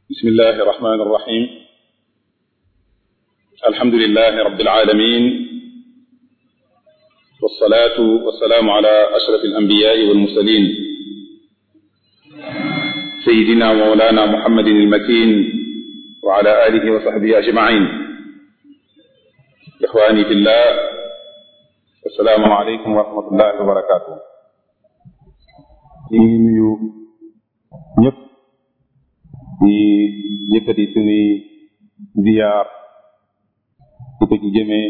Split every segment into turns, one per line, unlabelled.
بسم الله الرحمن الرحيم الحمد لله رب العالمين والصلاة والسلام على أشرف الأنبياء والمرسلين سيدنا ومولانا محمد المكين وعلى آله وصحبه أجمعين إخواني في الله السلام عليكم ورحمة الله وبركاته ñu ngi nuyu ñëpp di yëkkati suñuy ziyaar di ko ci jëmee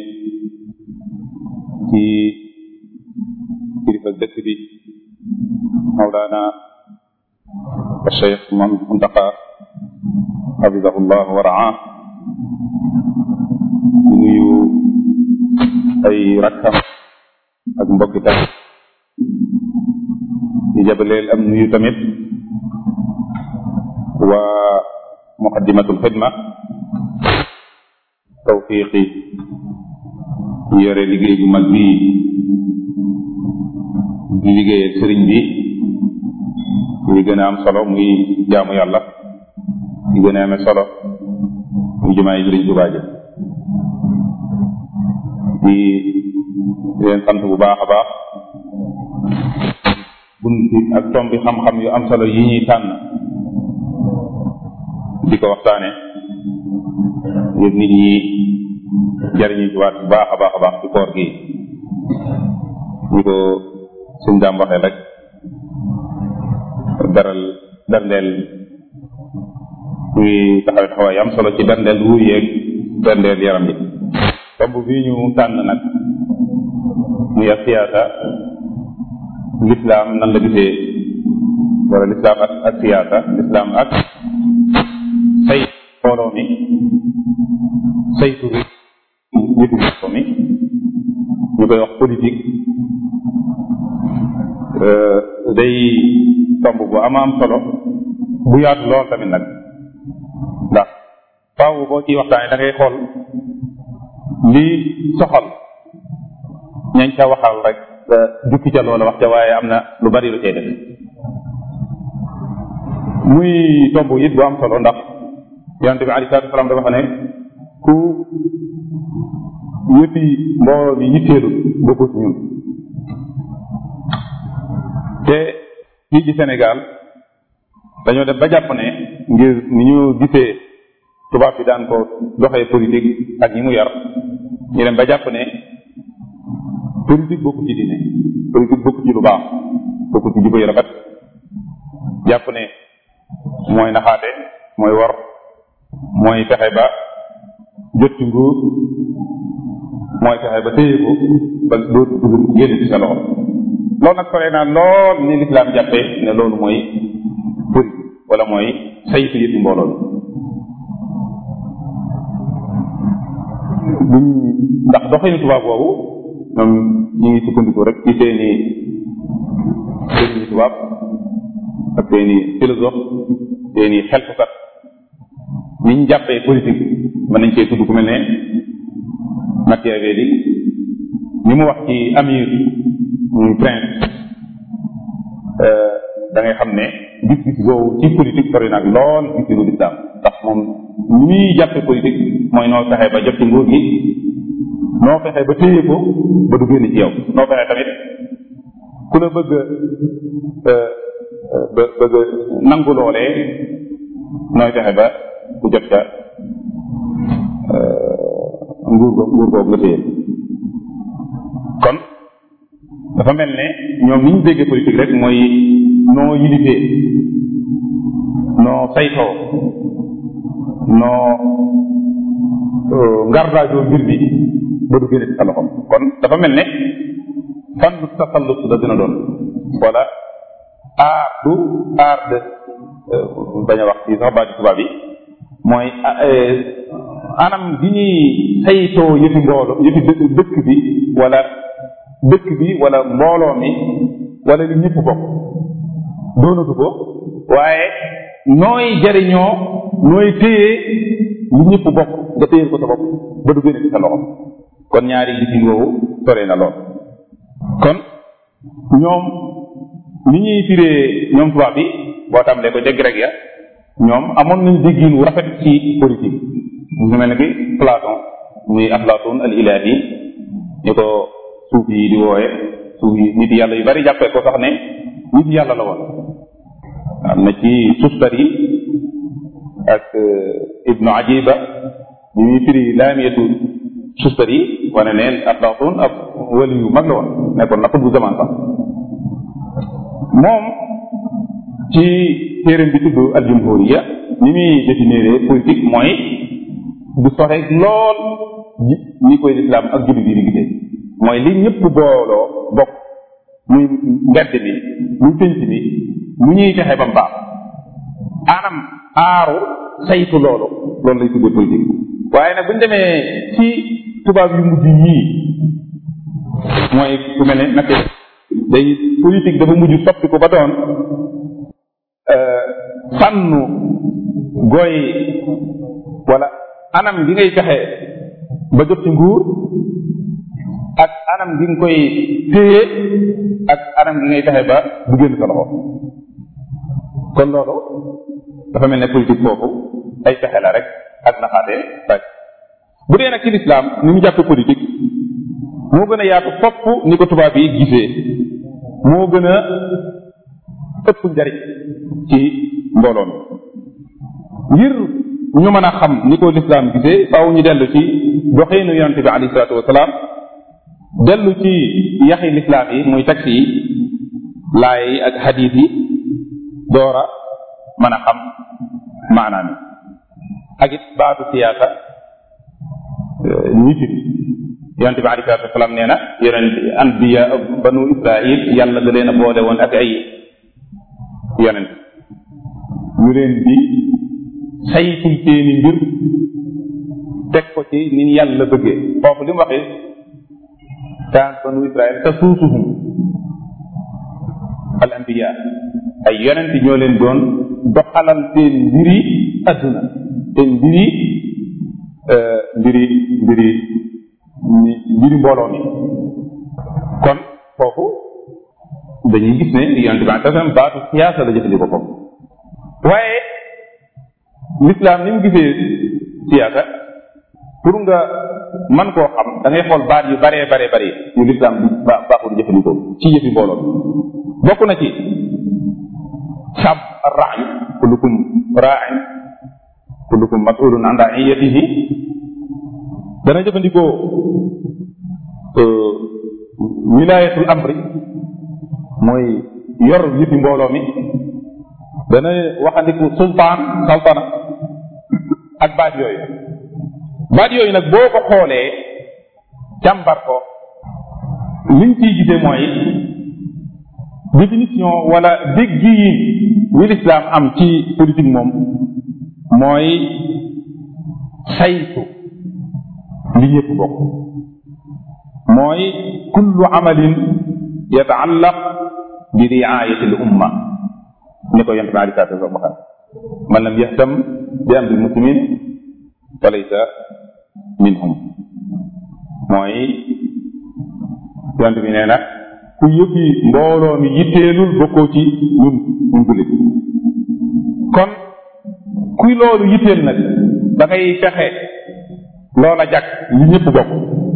ci kilifa dëkk bi Mawlana Cheikh Muntaqa xafidahullah wa raa di nuyu ay rakkam ak mbokki tamit di jabaleel am nuyu tamit waa muqaddimatul xidma tawfiqi yore liggéey bu mag bii di liggéeyal sëriñ bi li gën a am solo muy jaamu yàlla li gën a amee solo muy jumaa yi sëriñ Tuubaa ji di leen sant bu baax a baax bunti ak tombi xam-xam yu am solo yi ñuy tànn di ko waxtaane ngir nit ñi jariñu ci waat bu baax a baax a baax ci koor gi ñi ko suñ daam waxee rek daral berndeel muy taxawet xawaay am solo ci berndeel wu yeeg berndeel yaram bi tomb bii ñu tànn nag muy ak siyaasa lislaam nan la gisee wala lislaam ak ak siyaasa lislaam ak say mbooloo mi saytu ri njiitu mbooloo mi ñu koy wax politique day tomb bu ama am solo bu yaatu lool tamit nag ndax faaw boo ciy waxtaanee da ngay xool li soxal ñañ ca waxal rek jukki ca loola wax ca waaye am na lu bari lu cay def muy tomb it bu am solo ndax yonente bi alei salatu salaam dafa xam ne ku yëppi mbooloo mi yitteelu bokkut ñun te fii ci Sénégal dañoo dem ba jàpp ne ngir ni ñu gisee tubaab bi daan ko doxee politique ak ñi mu yar ñu dem ba jàpp ne politique bokku ci diine politique bokku ci lu baax bokku ci jikko yu rafet jàpp ne mooy naxaate mooy wor mooy fexe ba jot ci nguur mooy fexe ba téye ko ba dootu dugg génn ci sa loxo loolu nag sore naa lool ni lislaam jàppee ne loolu mooy politique wala mooy saytu yëpp mbooloo bi ndax doxinu tubaab boobu ñoom ñu ngi sukkandiku rek ci seeni seeni tubaab ak seeni philosophe seeni xeltukat ni ñu jàppee politique mën nañ cee tudd ku mel ne Machiavelli ni mu wax ci amir muy prince da ngay xam ne gis-gis boobu ci politique sori nag lool gis-gisu lislaam ndax moom ni muy jàppee politique mooy noo fexe ba jot ci nguur gi noo fexe ba téye ko ba du génn ci yow noo fexe tamit ku la bëgg ba bëgg nangu loolee nooy fexe ba ku jot ca nguur go nguur googu nga téye kon dafa mel ne ñoom ni ñu déggee politique rek mooy noo yilifee noo saytoo noo ngardaajoo mbir bi ba du génne ci sa loxom kon dafa mel ne fan lu tasallut la dina doon wala aar du aar de bañ a wax ci sax baati tubaab yi mooy anam gi ñuy saytoo yëfi mbooloo yëfi dëkk bi wala dëkk bi wala mbooloo mi wala li ñëpp bokk doonatu ko waaye nooy jariñoo nooy téye li ñëpp bokk nga téyel ko sa bopp ba du génne ci sa loxo kon ñaari gisin woowu sore na lool kon ñoom ni ñuy firee ñoom tubaab bi boo tàmbalee ko ca grec ya ñoom amoon nañ déggin wu rafet ci politique mu mel ne ki Platon muy Aflaton al ilahi ñu ko suuf yi di wooye suuf yi nit yàlla yu bari jàppee ko sax ne nit yàlla la woon am na ci Sustari ak Ibnu Ajiba bi muy firi laamiyatu Sustari wane ne Aflaton ab wali yu mag la woon nekkoon na bu zaman sax moom ci téeréem bi tudd al jumhuriya ni muy définir politique mooy du soxe lool ni koy lislaam ak jullit yi di gisee mooy li ñëpp booloo bokk muy mbedd mi muy pénc mi mu ñuy fexe ba mu baax anam aaru saytu loolu loolu lay tuddee politique waaye nag bu ñu demee ci tubaab yu mujj yii mooy ku mel ne nag day politique dafa mujj soppi ko ba doon fànnu gooy wala anam gi ngay fexe ba jot ci nguur ak anam gi nga koy téye ak anam gi ngay fexe ba du génn sa loxo kon loolu dafa mel ne politique boobu ay fexe la rek ak naxaate rek bu dee nag ci lislaam ni mu jàppe politique moo gën a yaatu fopp ni ko tubaab yi gisee moo gën a ëpp njariñ ci mbooloo mi ngir ñu mën a xam ni ko lislaam gisee faaw ñu dellu ci doxeenu yonente bi alayhi salaatu wasalaam dellu ci yaxi lislaam yi muy taxi yi laay yi ak xadiis yi doora mën a xam maanaam yi ak it baatu siyaasa ñi firi yonente bi alayhi salaatu wasalaam nee na yonent anbiya banu israil yàlla da leen a boole woon ak ay yonent ñu leen di saytul seeni mbir teg ko ci ni yàlla bëggee foofu li mu waxee kaan banu israel tasuusuhum al anbiya ay yonent ñoo leen doon doxalal seen mbiri adduna seen mbiri mbiri mbiri mbiri mbooloo mi kon foofu dañuy gis ne yonent bi sallam baatu siyaasa la jëfandikoo foofu waaye l'islam ni mu gisee siyaasa pour nga man koo xam da ngay xool baat yu baree baree bari yu l'islam ba baaxul jëfandikoo ci yëfi mbooloo bokk na ci sab ar-ra'yu kullukum ra'in kullukum mas'ulun an ra'iyatihi dana jëfandikoo wilayatul amri mooy yor yëfi mbooloo mi dana waxandiku sultaan saltana ak baat yooyu baat yooyu nag boo ko xoolee càmbar ko liñ ciy gisee mooy définition wala dégg yi wi lislaam am ci politique moom mooy saytu li ñëpp bokk mooy kullu amalin yataallaq bi riayati l umma ni ko yonte bi alei salatu wasalam waxal man lam yahtam bi amri muslimin fa laysa minhum mooy yonte bi nee na ku yëppi mbooloo mi yitteelul bokkoo ci ñun ñun jullit kon kuy loolu yitteel nag da ngay fexe loola jag li ñëpp bokk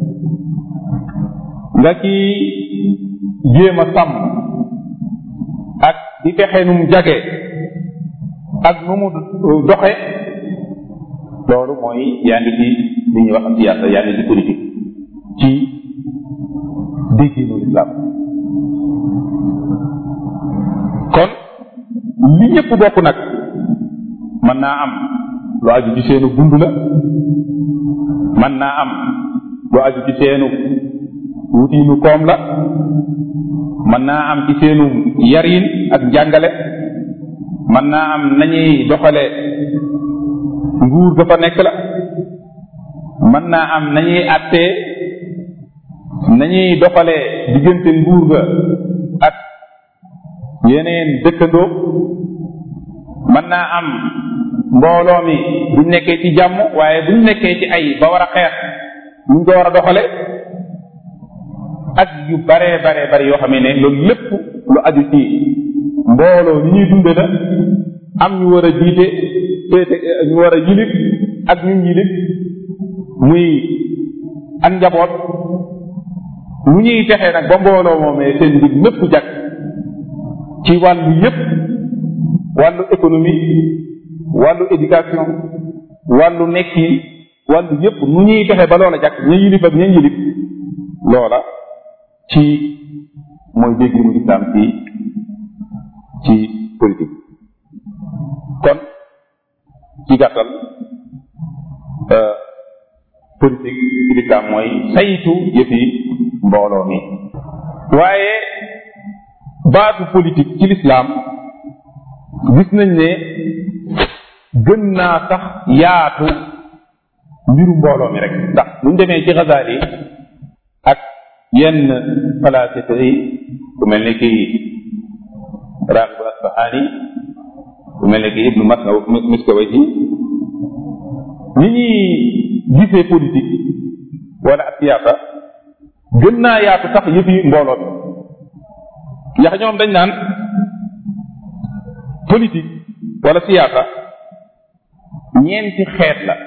nga ci jéem a sàmm ak di fexe nu mu jage ak nu mu doxe loolu mooy yaa ngi ci li ñuy wax siyaasa yaa ngi ci politique ci dégginu islam kon li ñëpp bokk nag mën naa am lu aju ci seenu dund la mën naa am lu aju ci seenu wutiinu koom la mën naa am ci seenu yarin ak njàngale mën naa am nañuy doxale nguur ga fa nekk la mën naa am nañuy attee nañuy doxale diggante nguur ga ak yeneen dëkkandoo mën naa am mbooloo mi buñ nekkee ci jàmm waaye buñ nekkee ci ay ba war a xeex nuñ ko war a doxale ak yu baree baree bari yoo xamee ne loolu lépp lu aju ci mbooloo ni ñuy dunde la am ñu war a jiite féete ñu war a yilif ak ñun yilif muy ak njaboot lu ñuy fexee nag ba mbooloo moomee seen mbir mépp jag ci wàllu yépp wàllu économie wàllu éducation wàllu nekkin wàllu yépp nu ñuy fexe ba loola jag ña yilif ak ña yilif loola ci mooy dégg mu lislaam ci ci politique kon ci gàttal politique ci lislaam mooy saytu yëfi mbooloo mi waaye baatu politique ci lislaam gis nañ ne gën naa sax yaatu mbiru mbooloo mi rek ndax buñ demee ci Ghazali ak yenn falasifa yi ku mel ni ki Raghib Asfahani ku mel ni ki Ibnu Miskawayhi ñi ñuy gisee politique wala ak siyaasa gën naa yaatu sax yëfi mbooloo mi ndax ñoom dañ naan politique wala siyaasa ñeenti xeet la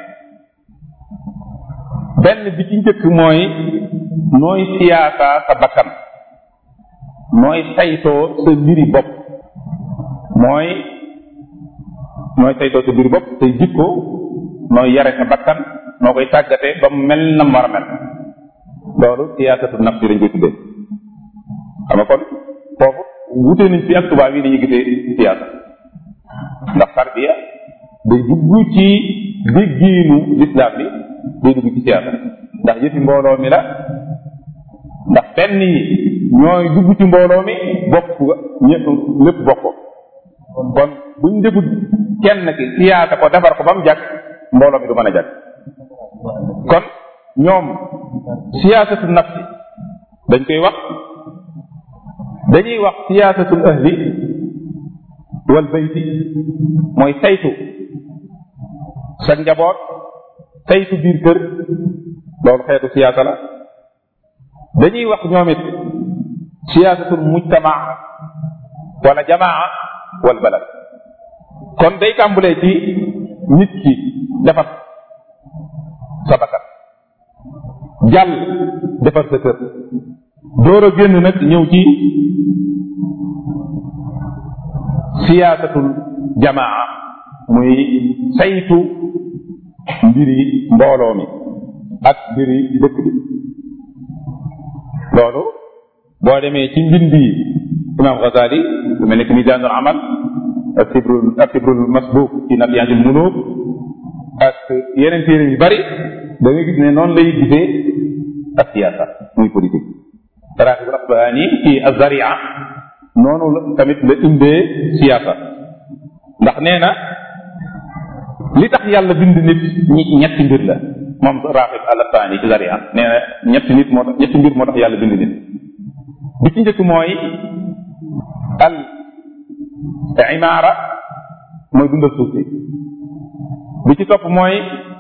benn bi ci njëkk mooy nooy siyaasa sa bakkan nooy saytoo sa mbiri bopp mooy nooy saytoo sa mbiri bopp say jikko nooy yare sa bakkan noo koy tàggatee ba mu mel na mu war a mel loolu siyaasatu nafsi lañ koy tuddee xam nga kon foofu wutee nañ fi ak tubaab yi ni ñu gisee siyaasa ndax tarbiya day dugg ci déggiinu lislaam bi day dugg ci siyaasa ndax yëfi mbooloo mi la ndax benn yi ñooy dugg ci mbooloo mi bokk ñëpp lépp bokk kon buñ defut kenn ki siyaasa ko defar ko ba mu jàkk mbooloo mi du mën a jàkk kon ñoom siyaasatu nafsi dañ koy wax dañuy wax siyaasatul ahli wal bayti mooy saytu sa njaboot saytu biir kër loolu xeetu siyaasa la dañuy wax ñoom it siyaasatul mujtama wala jamaa wal balad kon day tàmbulee ci nit ki defar sa bakkan jàll defar sa kër door a génn nag ñëw ci siyaasatul jamaa muy saytu mbiri mbooloo mi ak mbiri dëkk bi loolu boo demee ci mbindi imam Ghazali lu mel ne ki misaanul amal ak tibrul ak tibrul masbuuk ci nabiyantil muluk ak yeneen téere yu bari da nga gis ne noonu lay gisee ak siyaasa muy politique raxibul asbahani ci azaria noonu la tamit la indee siyaasa ndax nee na li tax yàlla bind nit ñi ñetti mbir la moom raxib al asbahani ci zaria nee na ñetti nit moo tax ñetti mbir moo tax yàlla bind nit bi ci njëkk mooy al imaara mooy dundal suuf si bi ci topp mooy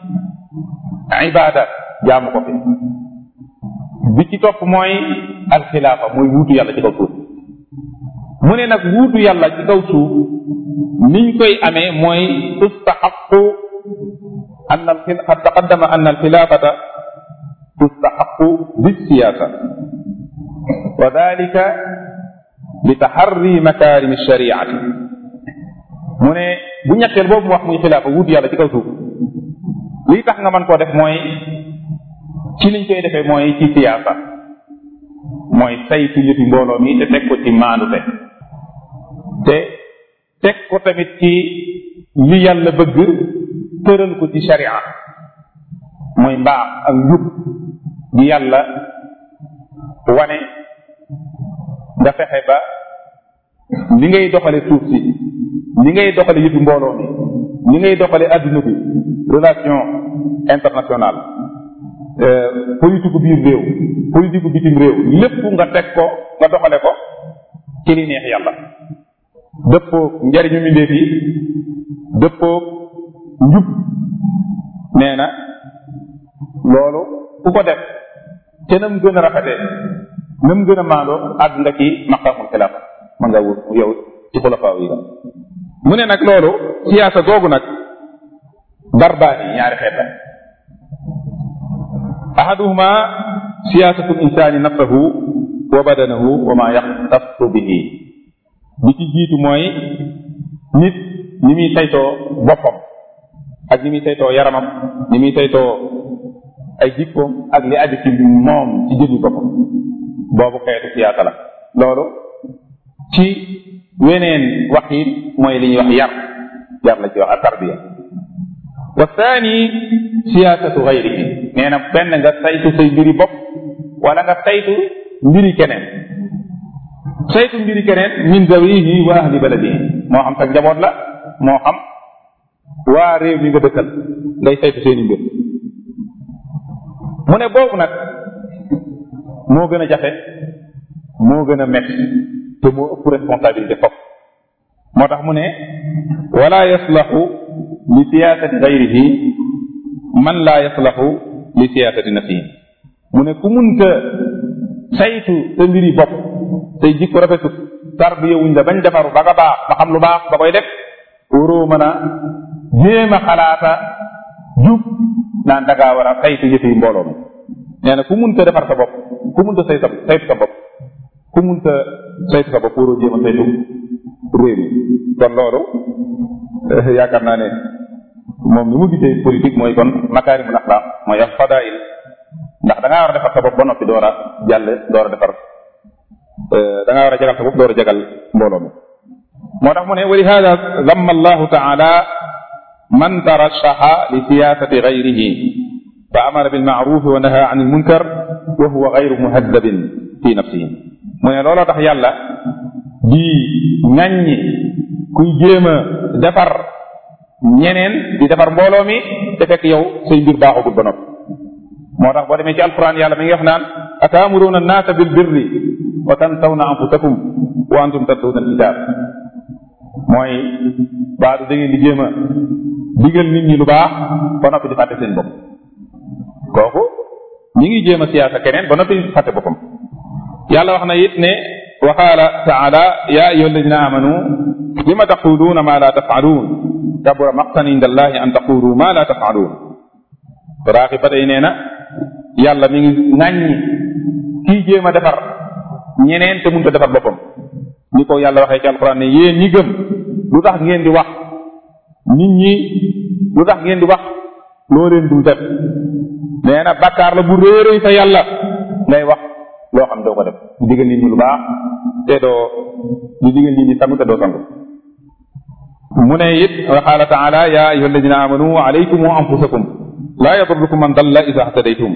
ibaada jaamu ko fi bi ci topp mooy alxilaafa mooy wuutu yàlla ci kaw suuf mu ne nag wuutu yàlla ci kaw suuf niñ koy amee mooy tustaxaqu an al qad taqaddama an alxilaafata tustaxaqu bisiyaasa wa dalika bi taxarri makaarimi shariati mu ne bu ñetteel boobu mu wax muy xilaafa wuutu yàlla ci kaw suuf lii tax nga mën koo def mooy ci liñ koy defee mooy ci siyaasa mooy saytu yëfi mbooloo mi te teg ko ci maandute te teg ko tamit ci li yàlla bëgg tëral ko ci sharia mooy mbaax ak njub gi yàlla wane nga fexe ba li ngay doxale suuf si li ngay doxale yëfi mbooloo mi li ngay doxale adduna bi relation internationale politique biir réew politique bitim réew lépp nga teg ko nga doxale ko ci li neex yàlla dëppoo njariñu mbindeef yi dëppoo njub nee na loolu ku ko def te nam gën a rafetee nam gën a maandoo àgg nga ci maqaamul xilaafa ma nga wut yow ci xulafaaw yi la mu ne nag loolu siyaasa googu nag darbaani ñaari xeet la ahaduhuma siyaasatu insaani nafsahu wa badanahu wa ma yaxtassu bihi bi ci jiitu mooy nit ni muy saytoo boppam ak ni muy saytoo yaramam ni muy saytoo ay jikkoom ak li aju ci moom ci jëmmi boppam boobu xeetu siyaasa la loolu ci weneen waxiin mooy li ñuy wax yar yar la ci wax ak tarbiya wa thani siyaasatu gayrihi nee na benn nga saytu say mbiri bopp wala nga saytu mbiri keneen saytu mbiri keneen min zawihi wa ahli baladihi moo xam sa njaboot la moo xam waa réew mi nga dëkkal ngay saytu seeni mbir mu ne boobu nag moo gën a jafe moo gën a metti te moo ëpp responsabilité foofu moo tax mu ne wala yaslahu li siyaasati gayrihi man laa yaslahu li siyaasati nafsihi mu ne ku munta saytu sa mbiri bopp say jikko rafetut tarbiya wuñ la bañ defaru ba nga baax ba xam lu baax ba koy def waroo mën a jéem a xalaata jub naan dangaa war a saytu yëfi mbooloo mi nee na ku munta defar sa bopp ku munta saytu saytu sa bopp ku munta saytu sa bopp waroo jéem a saytu réew mi kon loolu yaakaar naa ne moom ni mu gisee politique mooy kon makaarimul axlaaq mooy ak fadail ndax da ngaa war a defar sa bopp ba noppi door a jàll door a defar da ngaa war a jagal sa bopp door a jagal mbooloo mi moo tax mu ne wa li hada damma allahu taala man tarashaha li siyasati gayrihi fa amara bilmaarufi wa naha an ilmunkar wa huwa gayru muhaddabin fi nafsihi mu ne looloo tax yàlla di ŋàññi kuy jéem a defar ñeneen di defar mbooloo mi te fekk yow say mbir baaxagul ba noppi moo tax boo demee ci alquran yàlla mi ngi wax naan ataamuruuna annaasa bil birri wa tansawna anfusakum wa antum tatluuna alkitab mooy baadu da ngeen di jéem a digal nit ñi lu baax ba noppi di fàtte seen bopp kooku ñi ngi jéem a siyaasa keneen ba noppi di fàtte boppam yàlla wax na it ne wa qaala taala ya ayuha alladina amanu lima taquluuna ma la tafaaluun kabura maqtan inda allahi an taqulu ma la tafaaluun raaxi ba tey nee na yàlla mi ngi ŋàññi kii jéem a defar ñeneen te mënut a defar boppam ni ko yàlla waxee ci alquran ne yéen ñi gëm lu tax ngeen di wax nit ñi lu tax ngeen di wax loo leen dul def nee na bàkkaar la bu réeréy fa yàlla ngay wax loo xam doo ko def di digal nit ñi lu baax te doo di digal nit ñi sangu te doo sangu mu ne it wa qaala taala ya ayuha alladina amanu alaykum wa anfusakum laa yadurrukum man dalla ida htadaytum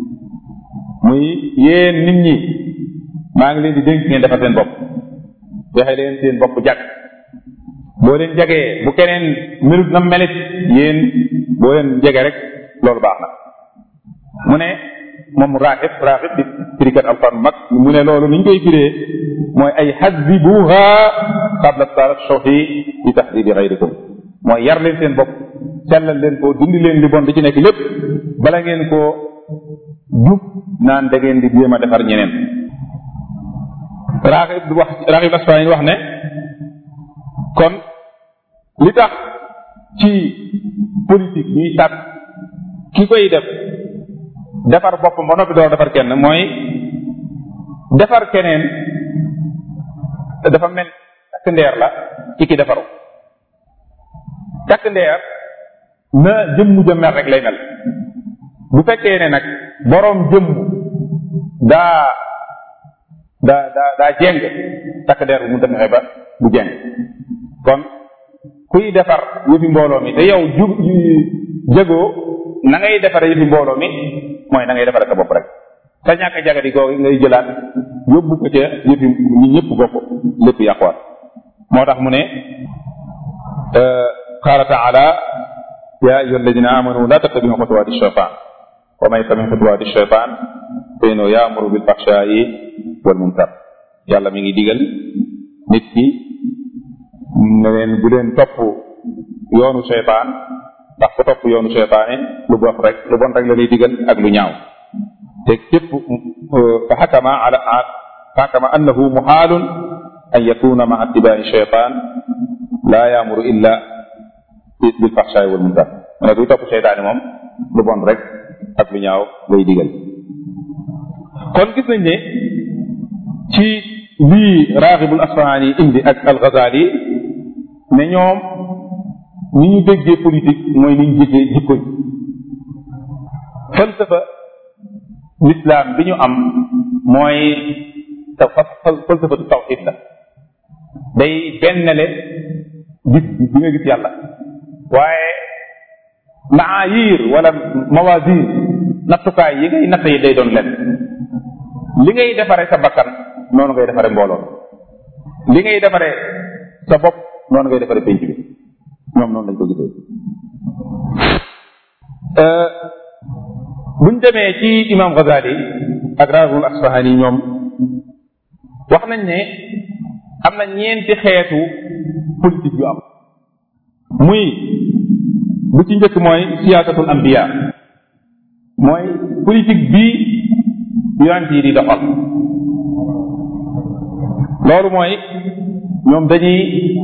muy yéen nit ñi maa ngi leen di dénk ngeen defar seen bopp fexe leen seen bopp jag boo leen jagee bu keneen melut na melit yéen boo leen jege rek loolu baax na mu ne moom raaxib raaxib di firikat alquran mag mu ne loolu ni ñu koy firee mooy ay hadibuha qabla tarashuhi bi tahdibi gayrikum mooy yar leen seen bopp sellal leen ko dindi leen li bon di ci nekk lépp bala ngeen ko jub naan da ngeen di jéem a defar ñeneen raaxib wax raaxib asfaani wax ne kon li tax ci politique ñuy sàkk ki koy def defar boppam ba noppi door defar kenn mooy defar keneen dafa mel takk ndeer la ci ki defaru takk ndeer na jëmm ja mel rek lay mel bu fekkee ne nag boroom jëmm daa daa daa daa jeng takk ndeer bu mu fexe ba bu jeng kon kuy defar yëfi mbooloo mi te yow ju jëgoo na ngay defare yëfi mbooloo mi mooy na ngay defare sa bopp rek sa ñàkk jagadi googu ngay jëlaat yóbbu ko ca yëfi ñi ñëpp bokk lépp yàquwaat moo tax mu ne qaala taala ya ayuha alladina amanu la tattabiu xutuwaati shaytan wa man yattabi xutuwaati shaytan fa innahu yaamuru bil fahshaa'i wal munkar yàlla mi ngi digal nit ki ne leen bu leen topp yoonu shaytaan ndax ku topp yoonu shaytaane lu bon rek lu bon rek la lay digal ak lu ñaaw te képp fa xakama ala fa xakama annahu muxaalun an yakuna maa ittibaai shaytaan laa yaamuru illa bil fahshaay wal munkar mu ne kuy topp seytaane moom lu bon rek ak lu ñaaw lay digal kon gis nañ ne ci lii Raghibul Asfahani indi ak al-Ghazali ne ñoom ni ñu déggee politique mooy ni ñu déggee jikko yi falsafa l'islam bi ñu am mooy te falsafatu tawxid la day bennale gis bi nga gis yàlla waaye maayir wala mawasir nattukaay yi ngay natt yi day doon len li ngay defare sa bakkan noonu ngay defare mbooloo li ngay defare sa bopp noonu ngay defare penc bi ñoom noonu lañ ko gisee buñ demee ci imam Ghazali ak Raghibul Asfahani ñoom wax nañ ne am na ñeenti xeetu politique yu am muy bu ci njëkk mooy siyaasatul anbiya mooy politique bi yonent yi di doxal loolu mooy ñoom dañuy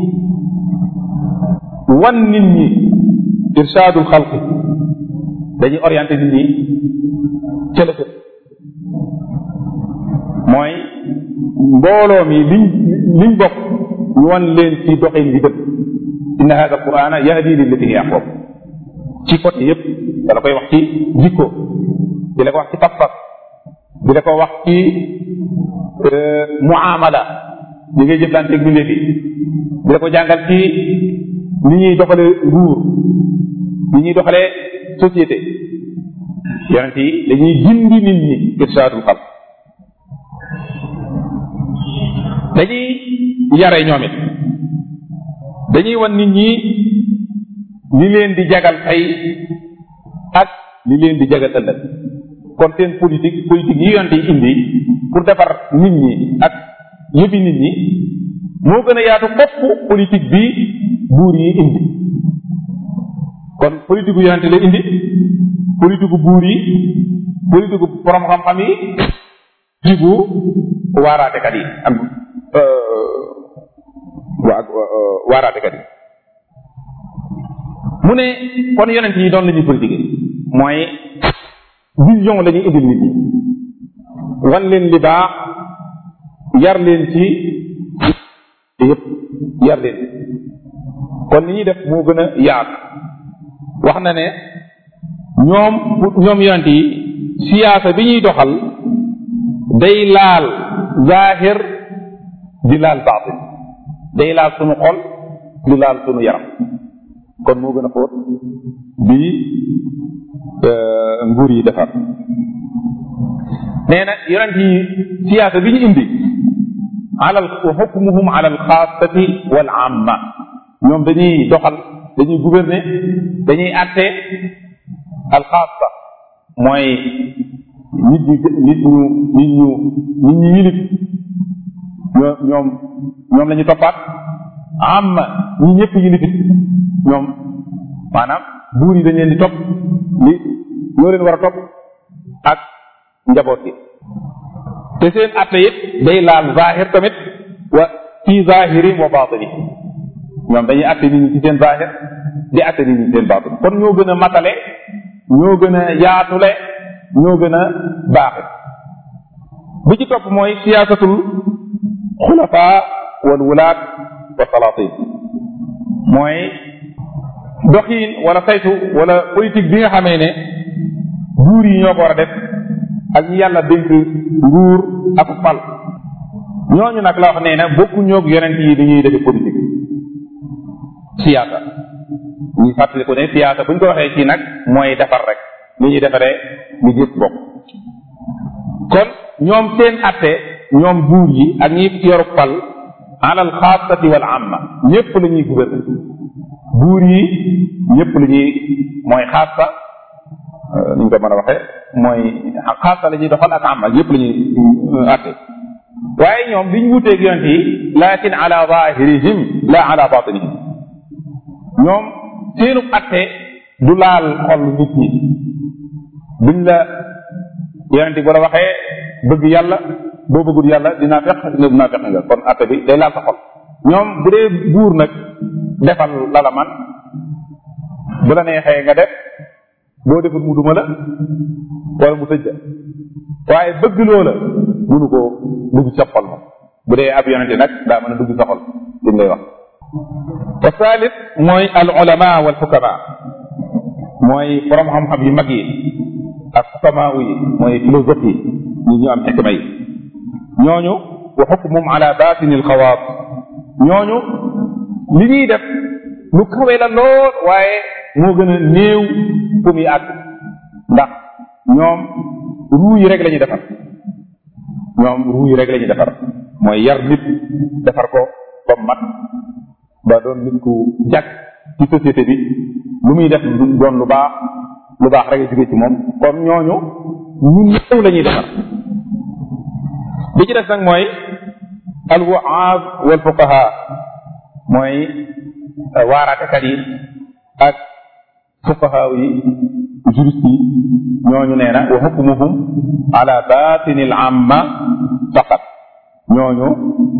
wan nit ñi irshadul xalqi dañuy orienté nit ñi ca la mooy mbooloo mi liñ liñ bokk ñu wan leen ci doxin bi dëpp inna hada alqurana yahdi lillati hiya aqwam ci côté yépp dala koy wax ci jikko di la ko wax ci pas-pas di la ko wax ci muamala li ngay jëflanteeg bindee bi di la ko jàngal ci ni ñuy doxale nguur ni ñuy doxale société yonent yi dañuy gindi nit ñi irshadul xalq dañuy yare ñoom it dañuy wan nit ñi li leen di jagal tey ak li leen di jagal ëllëg kon seen politique politique yi yonent yi indi pour defar nit ñi ak yëfi nit ñi moo gën a yaatu fopp politique bi buur yi indi kon politique gu yonent la indi politique gu buur yi politique gu borom xam-xam yi politique gu waaraatekat yi am waa waaraatekat yi mu ne kon yonent yi doon la ñuy politique mooy vision la ñuy indil nit ñi wan leen li baax yar leen ci yëpp yar leen kon li ñuy def moo gën a yaatu wax na ne ñoom ñoom yonent yi siyaasa bi ñuy doxal day laal zaahir di laal baatin day laal sunu xol di laal sunu yaram kon moo gën a xóot bi nguur yi defar nee na yonent yi siyaasa bi ñu indi alal wa xukmuhum ala alxaasati wal amma ñoom dañuy doxal dañuy gouverner dañuy atte alxaasa mooy nit ñi nit ñu nit ñu nit ñu yilif ñoo ñoom ñoom la ñu toppaat amma ñi ñëpp yilifit ñoom maanaam buur yi dañ leen di topp li ñoo leen war a topp ak njaboot gi te seen atte it day laal zahir tamit wa fi zahirin wa batini ñoom dañuy atte nit ñi ci seen zahir di atte nit ñi ci seen batin kon ñoo gën a matale ñoo gën a yaatule ñoo gën a baaxe bi ci topp mooy siyaasatul xulafa wal wulaat wa salatin mooy doxiin wala saytu wala politique bi nga xamee ne buur yi ñoo ko war a def ak ñi yàlla dénk nguur ak fal ñooñu nag la wax nee na bokku ñoog yonent yi dañuy defe politique siyaasa ñu fàttali ko ne siyaasa bu ñu ko waxee ci nag mooy defar rek li ñuy defaree li gis bokk kon ñoom seen atte ñoom buur yi ak ñi yoru fal alal xaasati wal amma ñépp la ñuy gouverner buur yi ñépp la ñuy mooy xaasa ni ñu ko mën a waxee mooy xaasa la ñuy doxal ak amma ñépp la ñuy atte waaye ñoom biñ wuteeg yonent yi lakin ala zahirihim la ala batinihim ñoom seenu atte du laal xol nit ñi buñ la yonent bu la waxee bëgg yàlla boo bëggul yàlla dinaa fex nga dinaa fex nga kon atte bi day laal sa xol ñoom bu dee buur nag defal la la man bu la neexee nga def boo defut mu duma la wala mu tëj la waaye bëgg loola mënu koo dugg sa xol moom bu dee ab yonente nag daa mën a dugg sa xol li lay wax wa thalith mooy al ulama wal xukama mooy borom xam-xam yu mag yi ak xukama yi mooy philosophe yi ñi ñu am xikma yi ñooñu wa xukmum ala batini al xawaat ñooñu li ñuy def lu kawe la lool waaye moo gën a néew fu muy àgg ndax ñoom ruu yi rek la ñuy defar ñoom ruu yi rek la ñuy defar mooy yar nit defar ko ba mat ba doon nit ku jag ci société bi lu muy def doon lu baax lu baax rek a jóge ci moom comme ñooñu ñu néew la ñuy defar bi ci des nag mooy al waaz wal fuqaha mooy waaraatekat yi ak fuqaha yi juriste yi ñooñu nee na wa hukmuhum ala batini al amma faqat ñooñu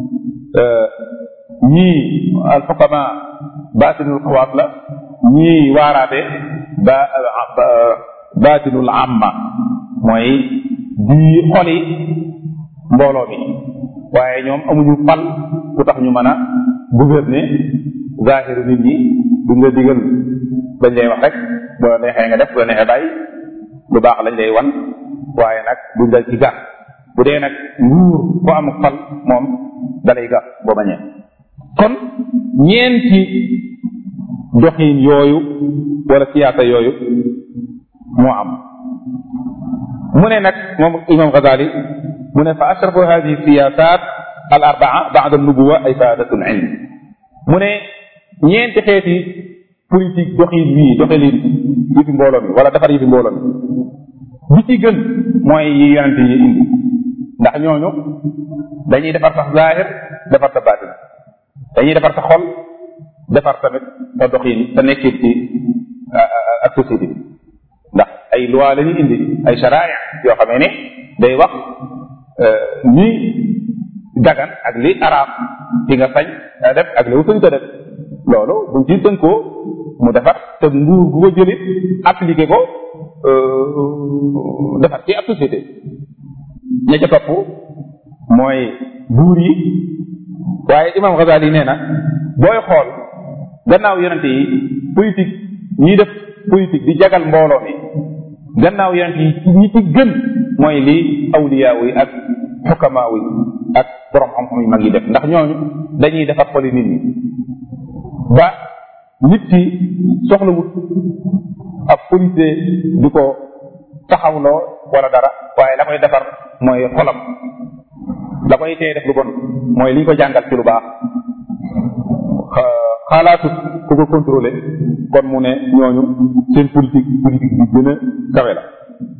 ñii al xukama baatinul xawaat la ñii waaraate ba baatinul amma mooy di xoli mbooloo mi waaye ñoom amuñu fal ku tax ñu mën a gouverner zahiru nit ñi duñ la digal dañ lay wax rek bu la neexee nga def bu la neexee bàyyi lu baax lañ lay wan waaye nag duñ dal ci gàtt bu dee nag nguur ku am fal moom dalay gàtt boo bañee kon ñeenti doxin yooyu wala siyaasa yooyu moo am mu ne nag moom imam Ghazali mu ne fa ashrafu hadihi siyasat al arbaa ba'da nubuwa ay faadatul ilm mu ne ñeenti xeeti politique doxin yii doxalin yi fi mbooloo mi wala defar yi fi mbooloo mi bi ci gën mooy yi yonente yi indi ndax ñooñu dañuy defar sax zahir defar sa baatin dañuy defar sa xol defar tamit sa doxin sa nekkin ci ak société bi ndax ay loi la ñuy indi ay sharaaya yoo xamee ne day wax ni dagan ak li araam di nga sañ def ak li sañ ta def loolu buñ ci tënkoo mu defar te nguur gu ko jëlit appliqué ko defar ci ab société ña ca topp mooy buur yi waaye imam Ghazali nee na booy xool gannaaw yonente yi politique ñiy def politique di jagal mbooloo mi gannaaw yonente yi ñi ci gën mooy li awliyaaw yi ak xukamaaw yi ak borom xam-xam yu mag yi def ndax ñooñu dañuy defar xoli nit ñi ba nit ki soxlawut ab policier di ko taxawloo wala dara waaye la koy defar mooy xolam la koy tee def lu bon mooy li ñu ko jàngal ci lu baax xalaatut ku ko contrôler kon mu ne ñooñu seen politique politique bi gën a kawe la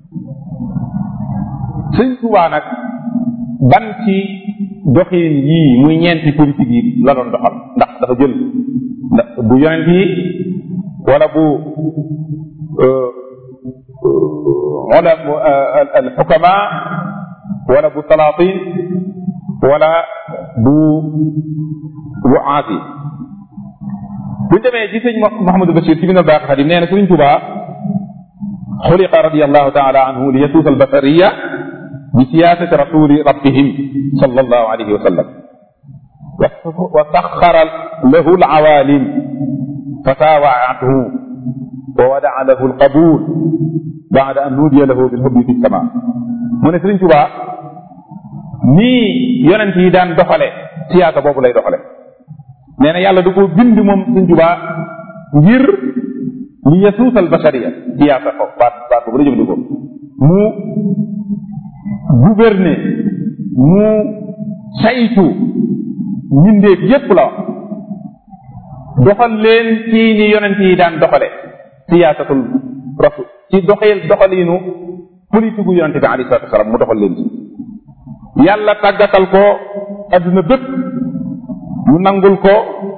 sëñ Tuubaa nag ban ci doxin yii muy ñeenti politique yi la doon doxal ndax dafa jël ndax bu yonent yi wala bu wala al xukama wala bu salaatin wala bu bu aasi buñ demee ci sëñ Mouhamadou Bachir ci min albaqi xadim nee na sëriñ Tuubaa xuliqa radiallahu taala anhu li yasuusa albashariya bi siyaasati rasuli rabbihim sallallahu alayhi wa sallam wa saxara lahu alawaalim fa taawaathu wa wadaa lahu alqabul baada an nuudiya lahu bilhubbi fi sama mu ne sëriñ Tuubaa nii yonent yi daan doxale siyaasa boobu lay doxale nee na yàlla du ko bind moom sëriñ Tuubaa ngir li yasuusal bashariya siyaasa ko baat baat boobu la jëfandikoo mu gouverner mu saytu mbindeef yépp la wax doxal leen ci ni yonent yi daan doxale siyaasatul rasul ci doxeel doxaliinu politique gu yonente bi alayhi salatu wasalaam mu doxal leen ci yàlla tàggatal ko adduna bépp ñu nangul ko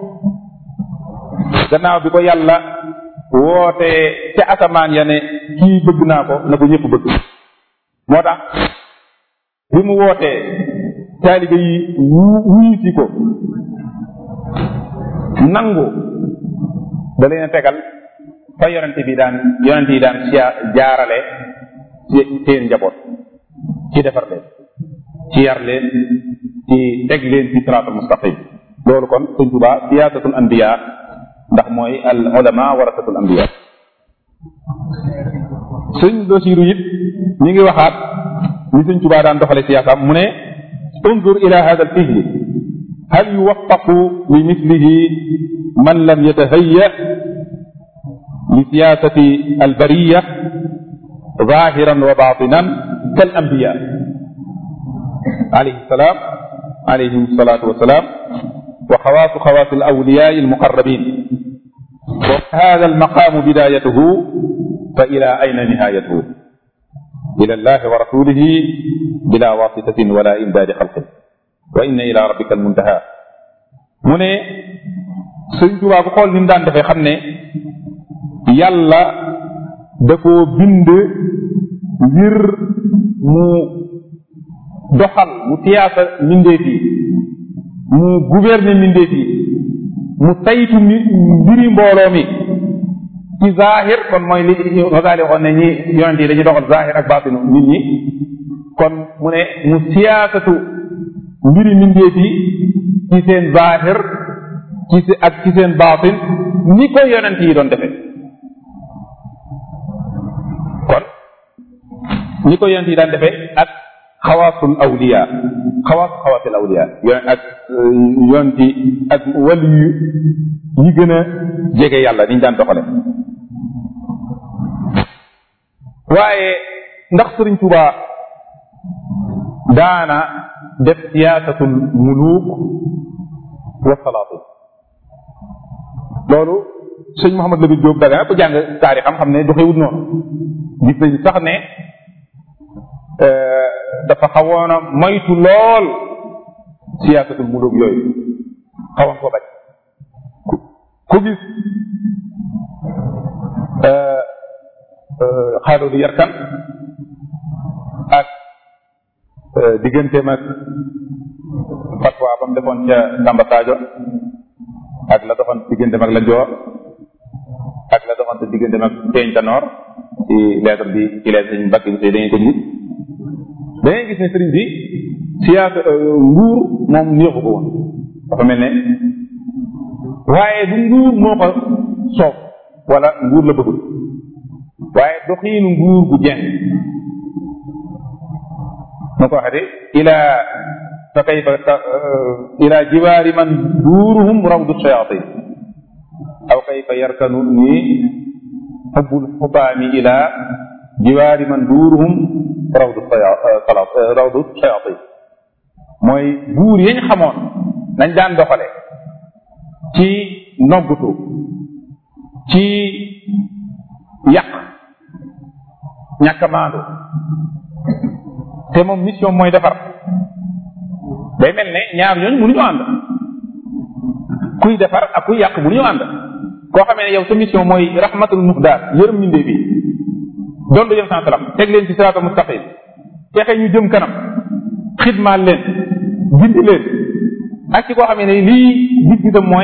gannaaw bi ko yàlla woote ca asamaan ya ne kii bëgg naa ko na ko ñëpp bëgg moo tax bi mu wootee taalibe yi wuyu si ko nangu da leen a tegal fa yonente bi daan yonente yi daan siya jaarale seen njaboot ci defar leen ci yar leen ci teg leen ci siraatul mustaqim loolu kon sëñ Tuba siyaasatul anbiya ndax mooy al ulama warasatul anbiya sëñ Basiru it mi ngi waxaat ni sëñ Tuba daan doxale siyaasaam mu ne unzur ila hada al fihli hal yuwaffaqu li mislihi man lam yatahayya li siyasati al bariya zahiran wa batinan kal anbiya alayhi salam alayhim salatu wassalam wa xawaasu xawaasi al awliyaa al muqarrabin wa hada al maqaamu bidayatuhu fa ila ayna nihayatuhu ila allahi wa rasulihi bila wasitatin wala imdaadi xalqin wa inna ila rabbika al muntaha mu ne sëñ Tuubaa bu xool ni mu daan defee xam ne yàlla da koo bind ngir mu doxal mu tiyaasa mbindeef yi mu gouverner mbindeef yi mu saytu mbiri mbooloo mi ci zahir kon mooy li Ghazali waxoon ne ñi yonent yi dañuy doxal zahir ak baatinu nit ñi kon mu ne mu siyaasatu mbiri mbindeef yi ci seen zahir ci ak ci seen baatin ni ko yonent yi doon defee kon ni ko yonent yi daan defee ak xawaasul awliya xawaas xawaasul awliya yoon ak yonent yi ak wàllu yu ñi gën a jege yàlla niñ daan doxale waaye ndax sëriñ Tuubaa daana def siyaasatul muluk wa salaatin loolu sëñ Mouhamad Lamine Diop daga ku jàng taarixam xam ne doxewut noonu gis nañ sax ne dafa xawoon a moytu lool siyaasatul muluk yooyu xawoon ko bañ ku gis xaaloo di yarkan ak digganteem ak fatwa ba mu defoon ca Samba Sadio ak la doxoon digganteem ak la Joor ak la doxoon digganteem ak Teeñ Tanoor ci lettre bi ci lettre sëñ Mbàkke bi sëy dañuy ko gis da ngay gis ne sëriñ bi siyaasa nguur moom neexu ko woon dafa mel ne waaye du nguur moo ko soob wala nguur la bëggul waaye doxiinu nguur gu jeng moo ko waxee de ila fa kayfa ila jiwaari man duuruhum rawdu shayatin aw kayfa yarkanu ni xubbul xubaami ila jiwaari man duuruhum rawdu salat rawdu shayatin mooy buur yañ xamoon nañ daan doxale ci noggutu ci yàq ñàkk maandu te moom mission mooy defar day mel ne ñaar ñooñu mënuñu ànd kuy defar ak kuy yàq mënuñu ànd koo xamee ne yow sa mission mooy rahmatul muxdaar yërëm mindee bi doon du jëm sans salam teg leen ci siraatal mustaqim fexe ñu jëm kanam xidmaal leen gindi leen ak ci koo xamee ne lii gis-gisam mooy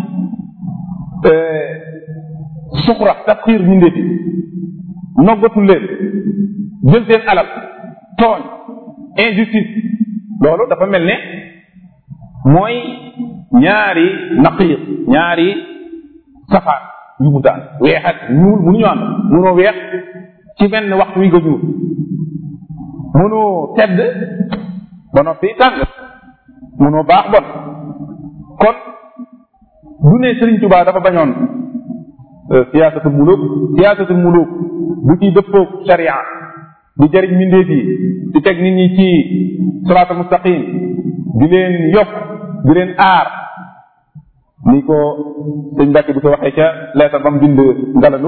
suxra tasxiir mindee bi noggatul leen jël seen alal tooñ injustice loolu dafa mel ne mooy ñaari naqiir ñaari safaan yu mu daan weex ak ñuul mënuñu ànd mënoo weex ci benn waxtu wi nga ñuul mënoo tedd ba noppi tàng mënoo baax bon kon du ne Sëriñ Tuubaa dafa bañoon siyaasatul muluk siyaasatul muluk bu ci dëppoog sharia di jëriñ mbindeef yi di teg nit ñi ci siraatal mustaqim di leen yokk di leen aar ni ko sëñ Mbàkke bi ko waxee ca leetar ba mu bind ngalalu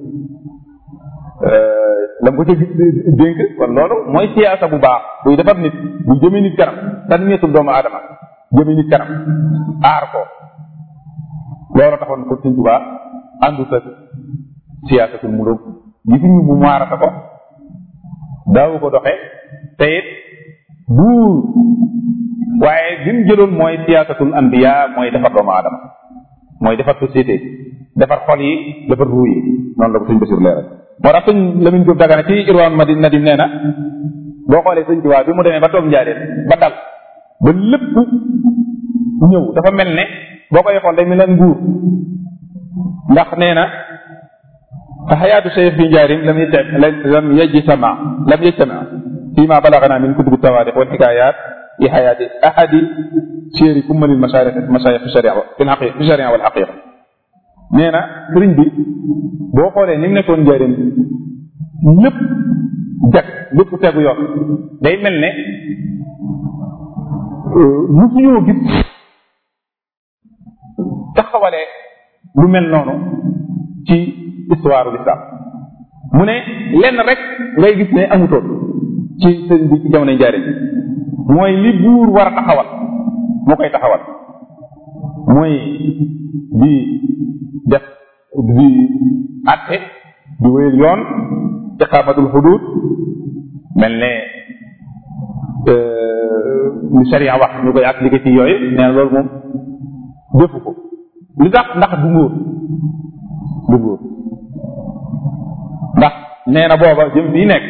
la mu ko ca dénk kon loolu mooy siyaasa bu baax buy defar nit bu jëmee nit kanam tanmiyatul doomu aadama jëmee nit kanam aar ko loolu taxoon ko sëñ Tuubaa àndut ak siyaasatul muluk gisuñu mu maarata ko daawu ko doxe te it buur waaye bi mu jëloon mooy siyaasatul anbiya mooy defar doomu aadama mooy defar société defar xol yi defar ruu yi noonu la ko sëñ Basiru leeral moo tax sëñ Lamine Diop Dagana ci Irwaan Madi Nadim nee na boo xoolee sëñ Tuubaa bi mu demee ba toog njaareen ba dal ba lépp ñëw dafa mel ne boo koy xool day mel ne nguur ndax nee na fa xayaatu cheikh fi njaarim lam yet lam yajtama lam yajtama fi ma balagana min kutubi tawarix wal xikayat fi xayaati ahadi chéri kummalil masharix masharix fi sharia fi xaqi fi sharia wal xaqiqa nee na sëriñ bi boo xoolee ni mu nekkoon njaarim lépp jag lépp tegu yoon day mel ne musuñoo gis taxawalee lu mel noonu ci histoire l'islam mu ne lenn rek ngay gis ne amutoon ci sëriñ bi ci jamono njaariñ mooy li buur war a taxawal moo koy taxawal mooy di def di atte di wéyal yoon iqamatul xudud mel ne li sharia wax ñu koy appliqué ci yooyu nee na loolu moom defu ko li tax ndax du ngóor du ngóor ndax nee na booba jëm fii nekk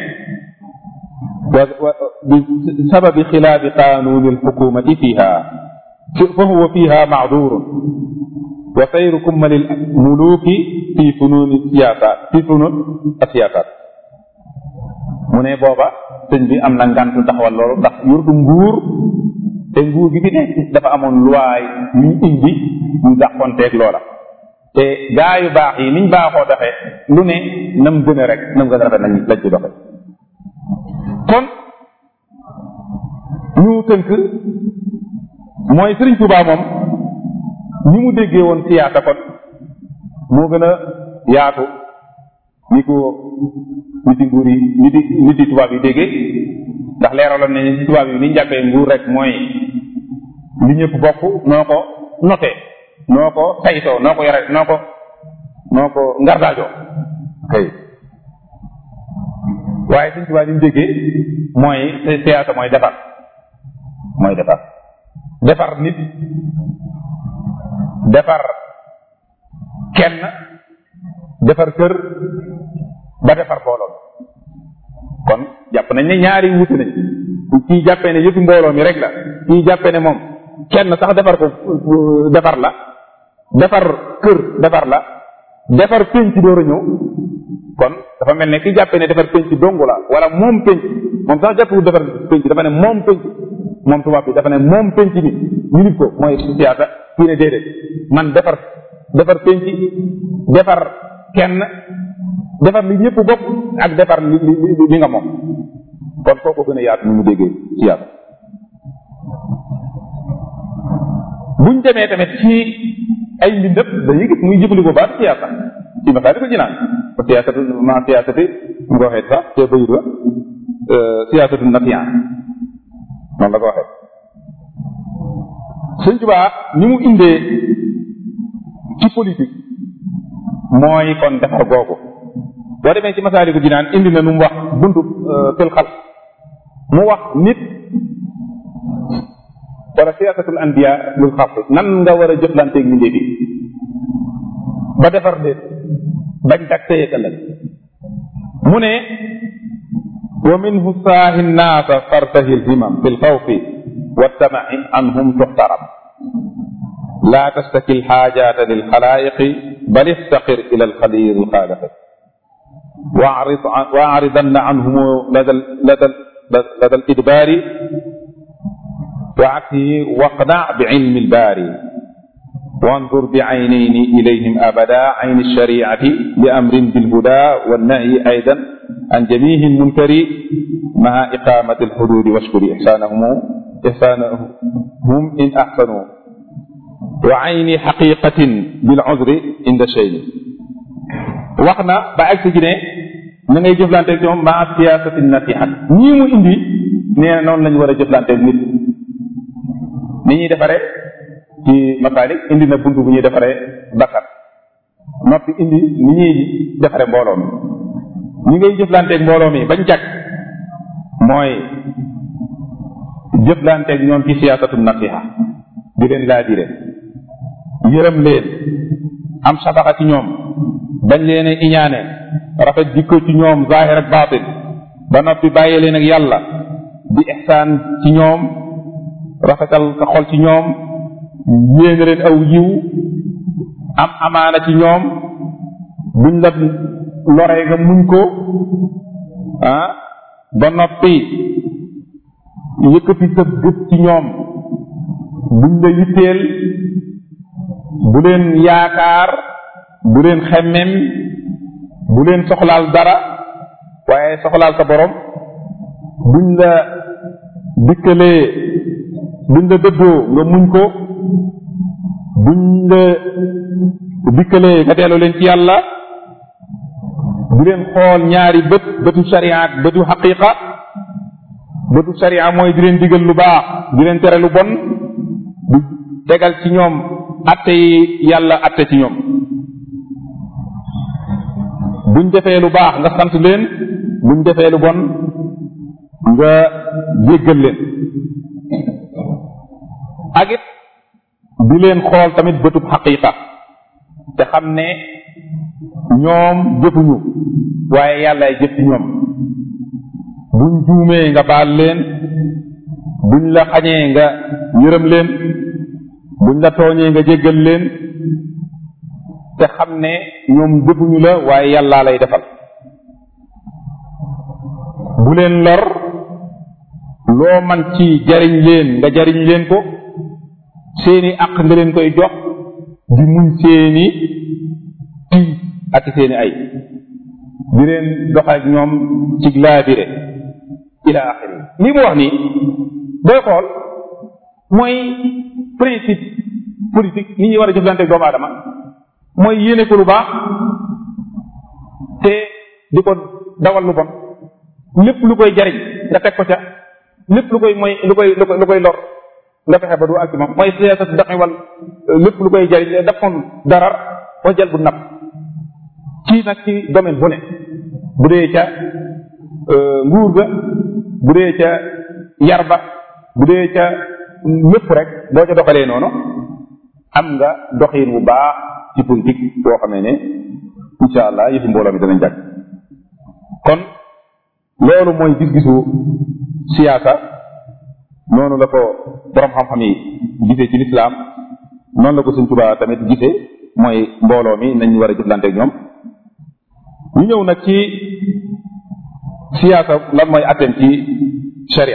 bi sababi xilaafi qanuni alxukumati fiha fa huwa fiha macdurun wa sayru kummali muluki fi fununi siyasat fi funun asiyasat mu ne booba sëñ bi am na ngant taxawal loolu ndax yurdu nguur te nguur gi fi nekk dafa amoon luwaay ñu indi ñu dàqonteeg loola te gaa yu baax yi niñ baaxoo doxee lu ne nam gën a rek nam gën a rafet nañ lañ ci doxe kon ñu tënk mooy Sëriñ Tuubaa moom ni mu déggee woon siyaasa kon moo gën a yaatu ni ko niti nguur yi niti niti tubaab yi déggee ndax leeraloon nañu ci tubaab yi ni ñu jàppee nguur rek mooy li ñëpp bokk noo ko notee noo ko saytoo noo ko yore noo ko noo ko ngardaajoo kay waaye suñ tubaab yi ñu déggee mooy siyaasa mooy defar mooy defar defar nit defar kenn defar kër ba defar mbooloo kon jàpp nañ ne ñaari wuute nañ kii jàppee ne yëfi mbooloo mi rek la kii jàppee ne moom kenn sax defar ko defar la defar kër defar la defar pénc door a ñëw kon dafa mel ne ki jàppee ne defar pénc dongu la wala moom pénc moom sax jàppewul defar pénc dafa ne moom pénc moom tubaab bi dafa ne moom pénc mi ñu nit ko mooy siyaasa kii ne déedéet man defar defar pénc defar kenn defar li ñëpp bokk ak defar li li li nga moom kon koo ko gën a yaatu ni mu déggee siyaasa buñ demee tamit ci ay mbindëp dañuy gis muy jëfandikoo baat siyaasa ci masaali ko jinaan ba siyaasatu ma siyaasati mu ko waxee sax te bayit wa siyaasatu nasiyan noonu la ko waxee sëñ Tuubaa ni mu indee ci politique mooy kon defar googu boo demee ci masaaliku jinaan indi na nu mu wax buntu fil xal mu wax nit wala siyaasatul anbiya lul xalq nan nga war a jëflanteeg mbindéef yi ba defar leen bañ dak téye ëllëg mu ne wa minhu saahi nnaasa fartahi lhimam fi lxawfi waltamai anhum tuxtaram la tastaki lxaajata lilxalaayiqi bal istaqir ila alxalir alxaaliqi واعرض واعرضن عنهم لدى لدى لدى الإدبار وعكسه واقنع بعلم الباري وانظر بعينين إليهم أبدا عين الشريعة بأمر بالهدى والنهي أيضا عن جميع المنكر مع إقامة الحدود واشكر إحسانهم إحسانهم إن أحسنوا وعين حقيقة بالعذر عند شيء waxna ba agsi ci ne na ngay jëflanteeg ñoom maa siyaasati nasihat ñii mu indi nee na noonu lañu war a jëflanteeg nit ni ñuy defaree ci masaalik indi na bunt bu ñuy defaree bakkat noppi indi ni ñuy defaree mbooloo mi ñi ngay jëflanteeg mbooloo mi bañ jag mooy jëflanteeg ñoom ci siyaasatu nasiha di leen laa dire yërëm leen am safaxa ci ñoom bañ leen a iñaane rafet jikko ci ñoom zahir ak baatin ba noppi bàyyi leen ak yàlla di ihsaan ci ñoom rafetal sa xol ci ñoom yéene leen aw yiw am amaana ci ñoom buñ la loree nga muñ ko ah ba noppi yëkkati sa gët ci ñoom buñ la yitteel bu leen yaakaar bu leen xemmem bu leen soxlaal dara waaye soxlaal sa borom buñ la dikkalee buñ la dëddoo nga muñ ko buñ la dikkalee nga delloo leen ci yàlla bu leen xool ñaari bët bëtu sharia ak bëtu xaqiqa bëtu sharia mooy di leen digal lu baax di leen tere lu bon di tegal ci ñoom atte yi yàlla atte ci ñoom buñ defee lu baax nga sant leen buñ defee lu bon nga jéggal leen ak it di leen xool tamit bëtub xaqiqa te xam ne ñoom jëfuñu waaye yàllaay jëf ci ñoom buñ juumee nga baal leen buñ la xañee nga yërëm leen buñ la tooñee nga jéggal leen te xam ne ñoom jëfuñu la waaye yàllaa lay defal bu leen lor loo man ci jariñ leen nga jariñ leen ko seeni àq nga leen koy jox di muñ seeni tii ak seeni ay di leen dox ak ñoom ci laabire ila axiri lii mu wax nii booy xool mooy principe politique ni ñuy war a jëflante doomu aadama mooy yéene ko lu baax te di ko dawal lu bon lépp lu koy jariñ nga teg ko ca lépp lu koy mooy lu koy lu koy lu koy lor nga fexe ba du ak ci moom mooy siyaasat daxi wal lépp lu koy jariñ defoon darar wa jël bu napp ci nag ci domaine bu ne bu dee ca nguur ga bu dee ca yar ba bu dee ca lépp rek boo ca doxalee noonu am nga doxin bu baax ci politique boo xamee ne insha allah yëfi mbooloo mi danañ jàkk kon loolu mooy gis-gisu siyaasa noonu la ko borom xam-xam yi gisee ci lislaam noonu la ko Sëñ Tuubaa tamit gisee mooy mbooloo mi nañ war a jëflante ak ñoom ñu ñëw nag ci siyaasa lan mooy atteem ci sharia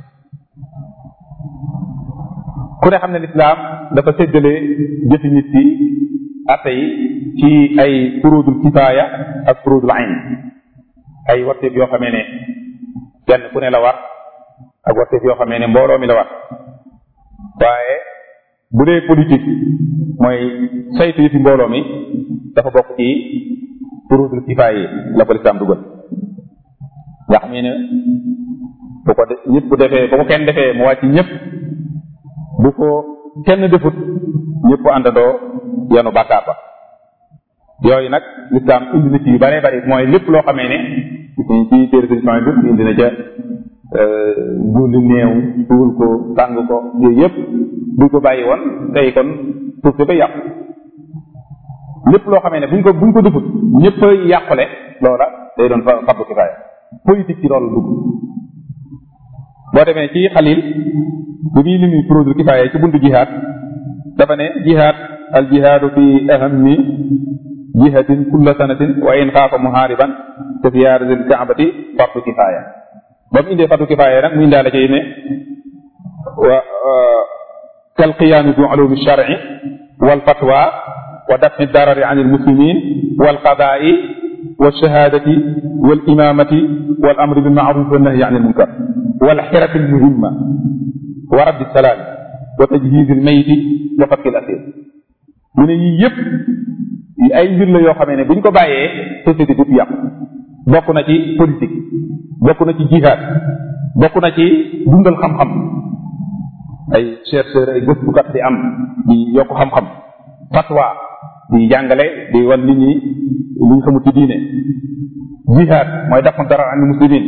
ku ne xam ne lislaam dafa séddale jëfi nit yi atte yi ci ay furudul kifaaya ak furudul ayn ay warteef yoo xamee ne kenn ku ne la war ak warteef yoo xamee ne mbooloo mi la war waaye bu dee politique mooy saytu yëfi mbooloo mi dafa bokk ci furudul kifaaya yi la ko lislaam dugal nga xam ne bu ko de ñëpp bu defee bu ko kenn defee mu wàcc ñëpp bu ko kenn defut ñëpp àndandoo yanu bàkkaar ba yooyu nag lislaam indi na ci yu bare bari mooy lépp loo xamee ne ci téere sëriñ bi indi na ca julli néew suul ko tàng ko yooyu yëpp buñ ko bàyyi woon tey kon suuf si ba yàqu lépp loo xamee ne buñ ko buñ ko defut ñëpp yàqule loola day doon fa fardu kifaaya politique ci loolu dugg boo demee ci xalil bu muy limi furudul kifaaya ci buntu jihaad dafa ne jihaad al jihaadu fi ahammi jihatin kulla sanatin wa in xaafa muhaariban te siyaaratil kaabati fardu kifaaya ba mu indee fardu kifaaya nag mu indaale ci ne wa kal qiyaami bi ulumi shar'i wal fatwa wa daf'i darari an al muslimin wal qadaa'i wal shahaadati wal imaamati wal amri bil ma'ruf wan nahyi an al munkar wal xirati al muhimma wa raddi salaam wa tajhiz al mayti wa fakki al asir mu ne yii yëpp ay mbir la yoo xamee ne bu ñu ko bàyyee société bi yàqu bokk na ci politique bokk na ci jihaad bokk na ci dundal xam-xam ay chercheur ay gëstukat di am di yokk xam-xam fatwa di jàngale di wan nit ñi li ñu xamul ci diine jihaad mooy dafa dara an muslimin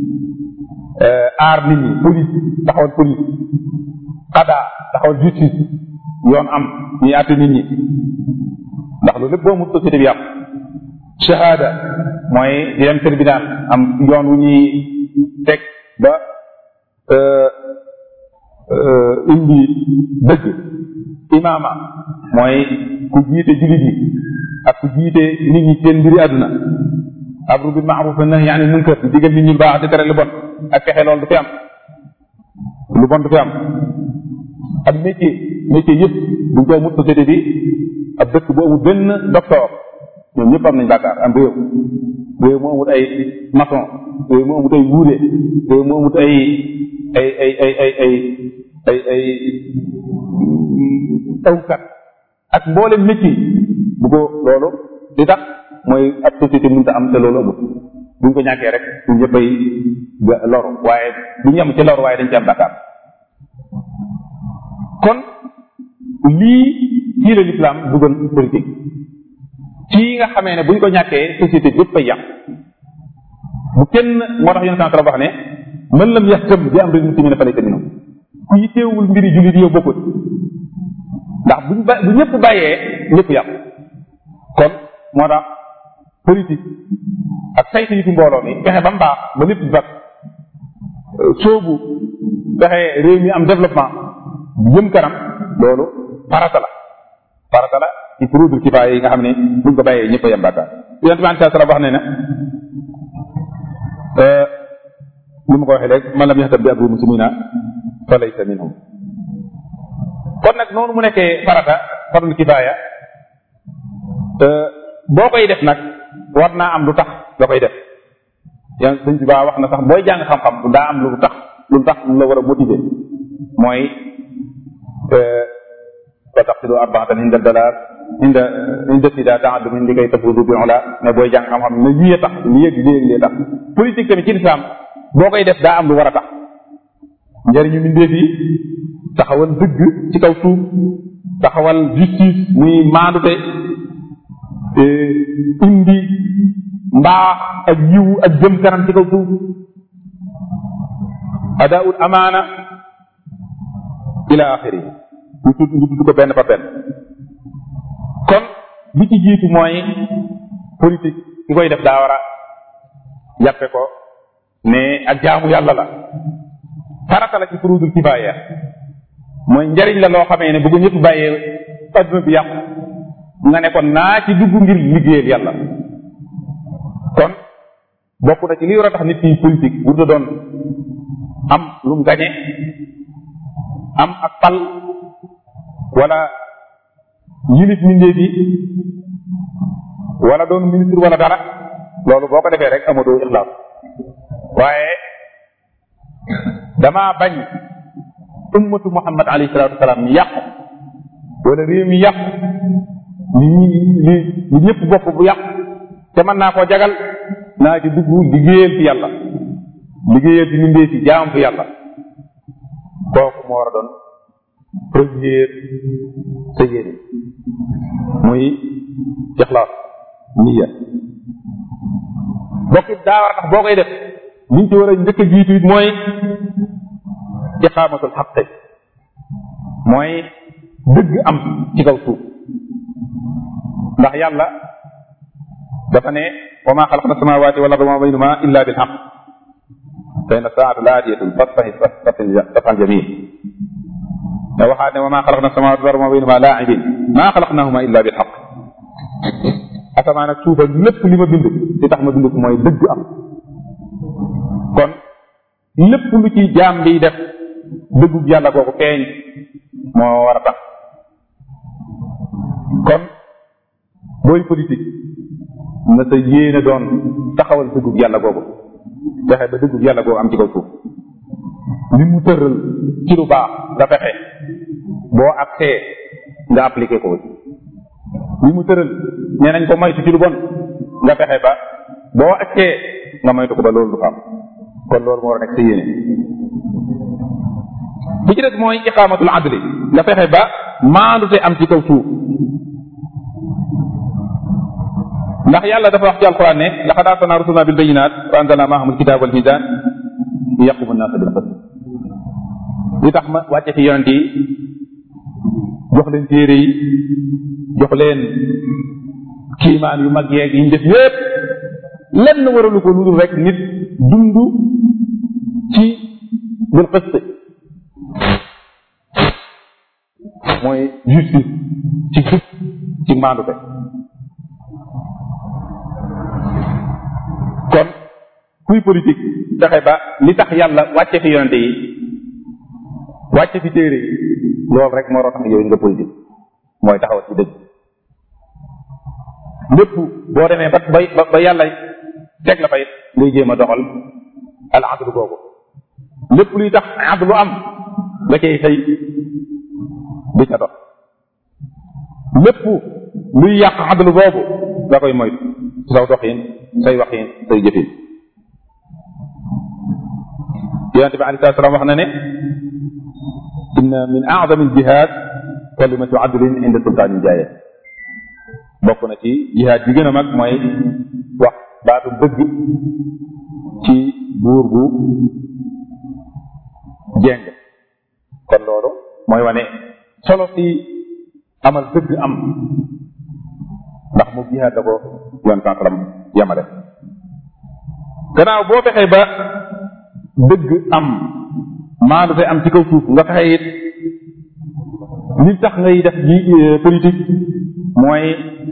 aar nit ñi police taxawal police xada taxawal justice yoon am ñuy àtte nit ñi ndax loolu lépp boo amul société bi yàqu shahada mooy di dem tribunal am yoon wu ñuy teg ba indi dëgg imaama mooy ku jiite jullit yi ak ku jiite nit ñi seen mbiri àdduna amru bil ma'ruf wa nahyi anil munkar di digal nit ñi lu baax di tere lu bon ak fexe loolu du fi am lu bon du fi am ak métier métier yëpp buñ ko amul société bi ab dëkk bu amul benn docteur ñoom ñëpp am nañ bàkkaar am réew réew mu amul ay maçon réew mu amul ay wuude réew mu amul ay ay ay ay ay ay ay ay tawkat ak mboolem métier bu ko loolu di tax mooy ab société mënta am te loolu amul buñ ko ñàkkee rek ñu ñëppay loru waaye du ñu am ci loru waaye dañ ci am bàkkaar kon lii fii la lislaam dugal politique fii nga xamee ne buñ ko ñàkkee société yëpp ay yàq bu kenn moo tax yonent sallallahu wax ne man lam yahtam bi amril muslimina falaysa minhum ku yitteewul mbiri jullit yow bokkut ndax buñ ba bu ñëpp bàyyee ñëpp yàqu kon moo tax politique ak saytu yi fi mbooloo mi fexe ba mu baax ba lépp baax soobu fexe réew mi am développement jëm kanam loolu farata la farata la ci furuudul kifaaya yi nga xam ne buñ ko bàyyee ñëpp a yem bàkkaar yonent bi sallallahu alayhi wax ne na li ma ko waxee léegi man lam yaxtab bi amri muslimina fa laysa minhum kon nag noonu mu nekkee farata farul kifaaya boo koy def nag war naa am lu tax nga koy def yan sëñ bi baa wax na sax booy jàng xam-xam daa am lu tax lu tax lu la war a motiver mooy wa taqsidu arbaatan inda dalaal inda inda sida taadum indi kay tafudu bi ola ne booy jàng xam-xam ne lii tax lii yëg lii lii tax politique tamit ci lislaam boo koy def daa am lu war a tax njëriñu mbindeef yi taxawal dëgg ci kaw suuf taxawal justice muy maandute indi mbaax ak yiw ak jëm kanam ci kaw suuf adaul amaana ila axiri ñu tudd ñu tudd ko benn par benn kon li ci jiitu mooy politique ki koy def daa war a jàppe ko ne ak jaamu yàlla la farata la ci furudul kifaaya mooy njariñ la loo xamee ne bu ko ñëpp bàyyee adduna bi yàqu nga ne kon naa ci dugg ngir liggéeyal yàlla kon bokk na ci li war a tax nit ki politique bu doon am lu mu gañe am ak pal wala yilif mindee bi wala doon ministre wala dara loolu boo ko defee rek amatoo ixlaas waaye damaa bañ ummatu muhammad alayhi salatu wasalaam mi yàqu wala réew mi yàqu li li li ñëpp bokk bu yàqu te mën naa koo jagal naa ci dugg liggéeyal fi yàlla liggéeyal fi mindee fi jaam fi yàlla kooku moo war a doon première sa yéene muy ixlaas niya bokkit daa war a tax boo koy def liñ ci war a njëkk a jiitu it mooy iqaamatul xaqi mooy dëgg am ci kaw suuf ndax yàlla dafa ne wa ma xalaqna samawati wal arda wa ma baynahuma illa bil xaq fa inna saata laatiyatun fasfahi safan jamil ne waxaat ne wa ma xalaqna samawati wal arda wa ma baynahuma laa'ibin ma xalaqnahuma illa bil xaq asamaan ak suuf ak lépp li ma bind li tax ma bind ko mooy dëgg am kon lépp lu ci jaam bi def dëggug yàlla googu feeñ moo war a tax kon booy politique na sa yéene doon taxawal dëggug yàlla googu fexe ba dëggug yàlla googu am ci kaw suuf li mu tëral ci lu baax nga fexe boo accès nga appliqué ko li mu tëral nee nañ ko moytu ci lu bon nga fexe ba boo accès nga moytu ko ba loolu du ko am kon loolu moo war a nekk sa yéene bi ci des mooy iqaamatul adli nga fexe ba maandute am ci kaw suuf ndax yàlla dafa wax ci alquran ne laqad arsalna rusulana bil bayinat wa anzalna maahum alkitab wal mizan yaqumu nnaasa bil qist li tax ma wàcce fi yonent yi jox leen téere yi jox leen kiimaan yu mag yeeg yi ñu def yépp lenn waralu ko lu dul rek nit dund ci bil qist mooy justice ci jub ci maandute kon kuy politique fexe ba li tax yàlla wàcce fi yonente yi wàcce fi téere yi loolu rek moo tax yooyu nga politique mooy taxaw ci dëgg lépp boo demee ba ba ba yàlla teg la fay ngay jéem a doxal al adlu googu lépp luy tax adlu am nga cay xëy di ca dox lépp luy yàq adlu boobu nga koy moytu ci saw doxin say waxin say jëfin yonente bi alei salaam wax na ne inna min a'zami al-jihad kalimatu adlin inda sultaanin jaayir bokk na ci jihaad bi gën a mag mooy wax baatu dëgg ci buur bu jeng kon loolu mooy wane solo si amal dëgg am ndax mu jihaad da ko yoon sansalam yamale gannaaw boo fexee ba dëgg am maandu te am ci kaw suuf nga fexe it li tax ngay def ji politique mooy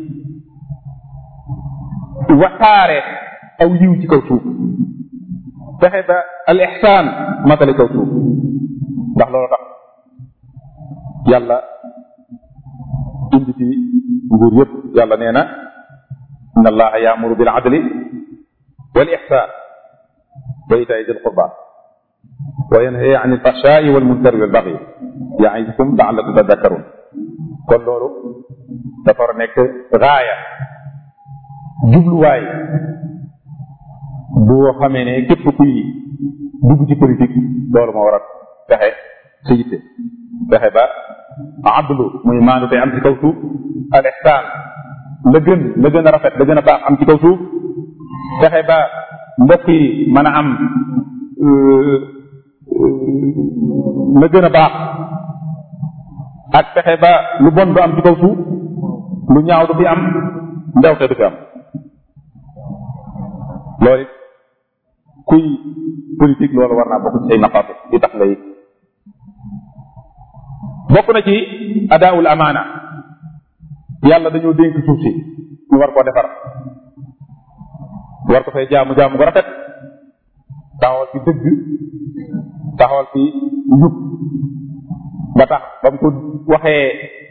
waxaare aw yiw ci kaw suuf fexe ba al ihsaan matale kaw suuf ndax loolu tax yàlla indi fi nguur yëpp yàlla nee na inna allaha yaamuru bil adli wal ihsaan wa itaai dil qurba wa yanha an il fahshaai wal munkari wal bagyi yaidukum laallakum tadakkarun kon loolu dafa war a nekk gaaya jubluwaay boo xamee ne képp kuy dugg ci politique loolu moo war a fexe sa yitte fexe ba adlu muy maandu te am ci kaw suuf al ihsaan la gën la gën a rafet la gën a baax am ci kaw suuf fexe ba mbokk yi mën a am la gën a baax ak fexe ba lu bon du am ci kaw suuf lu ñaaw du fi am ndewte du fi am loolu it kuy politique loolu war naa bokk ci ay naqaatu di tax ngay bokk na ci adaawul amaana yàlla dañoo dénk suuf si ñu war koo defar war ko fay jaamu jaamu ko rafet taxawal fi dëgg taxawal fi njub ba tax ba mu ko waxee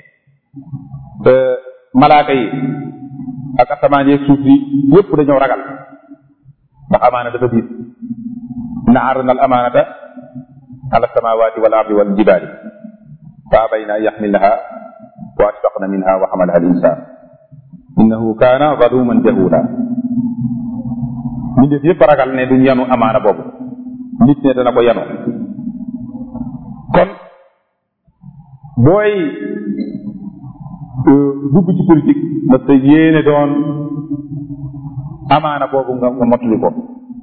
malaaka yi ak asamaan yeeg suuf yi yépp dañoo ragal ndax amaana dafa diis inna aradna al amanata ala samawati wal ardi wal jibali fa abayna an yaxmilnaha wa ashfaqna minha wa xamalaha al insan innahu kaana zaluman jahula mbindeef yépp ragal ne duñ yanu amaana boobu nit ne dana ko yanu kon booy dugg ci politique na sa yéene doon amaana boobu nga nga mottali ko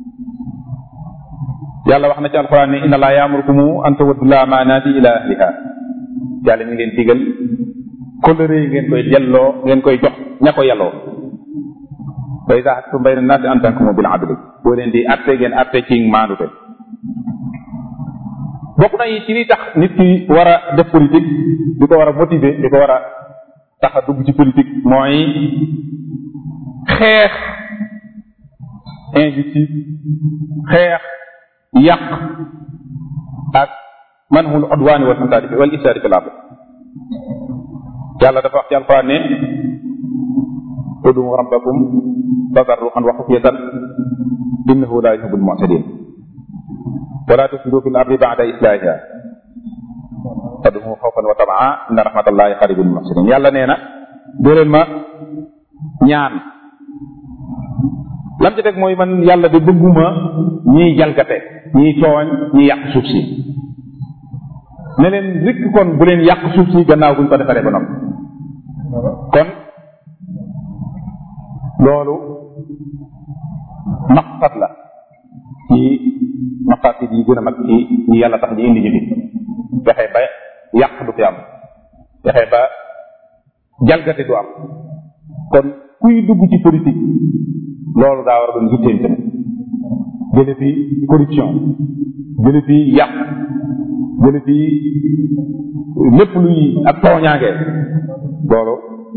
yàlla wax na ci alquran ne inna allaha yaamurukum an tuwaddu l amaanaati ila ahliha yàlla mi ngeen digal kóllëre yi ngeen koy delloo ngeen koy jox ña ko yelloo wa ida xaktum bayna naasi an tahkumu bil adli boo leen di atte ngeen atte ci maandute bokk na yi ci li tax nit ki war a def politique di ko war a motiver di ko war a tax a dugg ci politique mooy xeex injustice xeex yàq ak manhul udwaani wal fasaadi wal ifsaadi fil ard yàlla dafa wax ci alquran ne udu rabbakum tadarruan wa xufyatan innahu la yuhibbul mu'tadin wala tufsidu fil ardi ba'da islahiha fad'uhu xawfan wa tamaa inna rahmatallahi qaribun lil muhsinin yàlla nee na doo leen ma ñaan lam ci teg mooy man yàlla de bëgguma ñiy jalgate ñiy tooñ ñiy yàq suuf si ne leen rikk kon bu leen yàq suuf si gannaaw buñ ko defaree ba noppi kon loolu maqsad la ci maqasid yi gën a mag ci ñi yàlla tax ñu indi ñu fi fexe ba yàq du fi am fexe ba jalgati du am kon kuy dugg ci politique loolu daa war a doon yitteem tamit jële fi corruption jële fi yàq jële fi lépp luy ak tooñaange loolu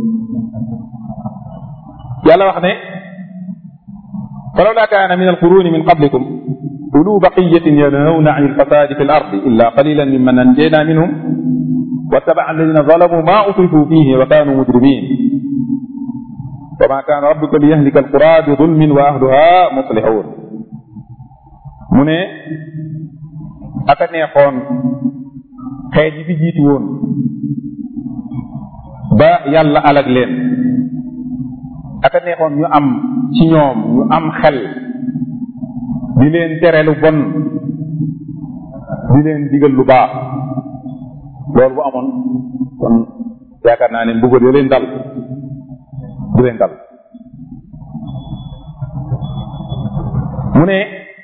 yàlla wax ne falawla kaana min alquruni min qablikum ulu baqiyatin yanhawna an alfasadi fi lardi illa qalilan mimman anjayna minhum wattabaca alladina zalamu ma utrifu fihi wa kanu mujrimin wa ma kaana rabbuka liyahlika alqura bi zulmin wa ahluha muslihun mu ne aka neexoon xeet yi fi jiitu woon ba yàlla alag leen aka neexoon ñu am ci ñoom ñu am xel di leen tere lu bon di leen digal lu baax loolu bu amoon kon yaakaar naa ne mbugal yo leen dal du leen dal mu ne